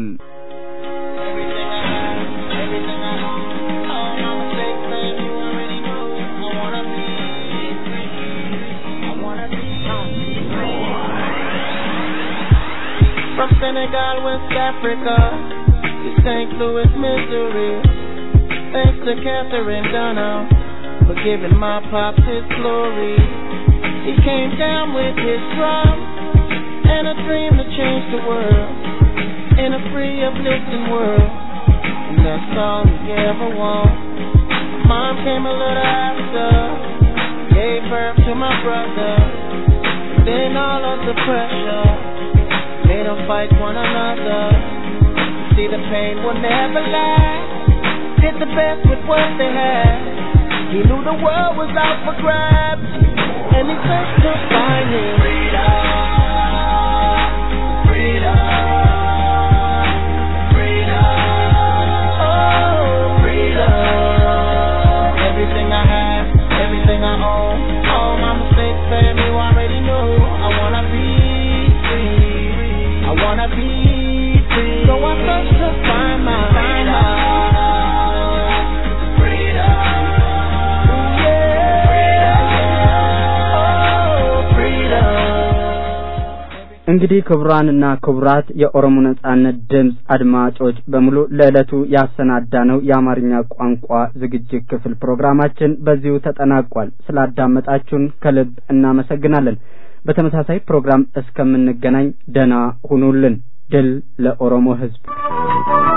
From Senegal, West Africa, to St. Louis, Missouri. Thanks to Catherine Dunham for giving my pops his glory. He came down with his drum and a dream to change the world in a free, uplifting world. And that's all he ever wanted. Mom came a little after, gave birth to my brother. Then all of the pressure made them fight one another. See, the pain will never last. Did the best with what they had. He knew the world was out for grabs, and he searched to find his freedom. Freedom. Freedom. Oh, freedom. Everything I have, everything I own, all my mistakes, baby, you already know. I wanna be free. I wanna be free. So I search to find my freedom. Freedom. Ooh, yeah. Oh, freedom. እንግዲህ ክቡራንና ክቡራት የኦሮሞ ነጻነት ድምፅ አድማጮች በሙሉ ለዕለቱ ያሰናዳነው የአማርኛ ቋንቋ ዝግጅት ክፍል ፕሮግራማችን በዚሁ ተጠናቋል። ስላዳመጣችሁን ከልብ እናመሰግናለን። በተመሳሳይ ፕሮግራም እስከምንገናኝ ደህና ሁኑልን። ድል ለኦሮሞ ሕዝብ።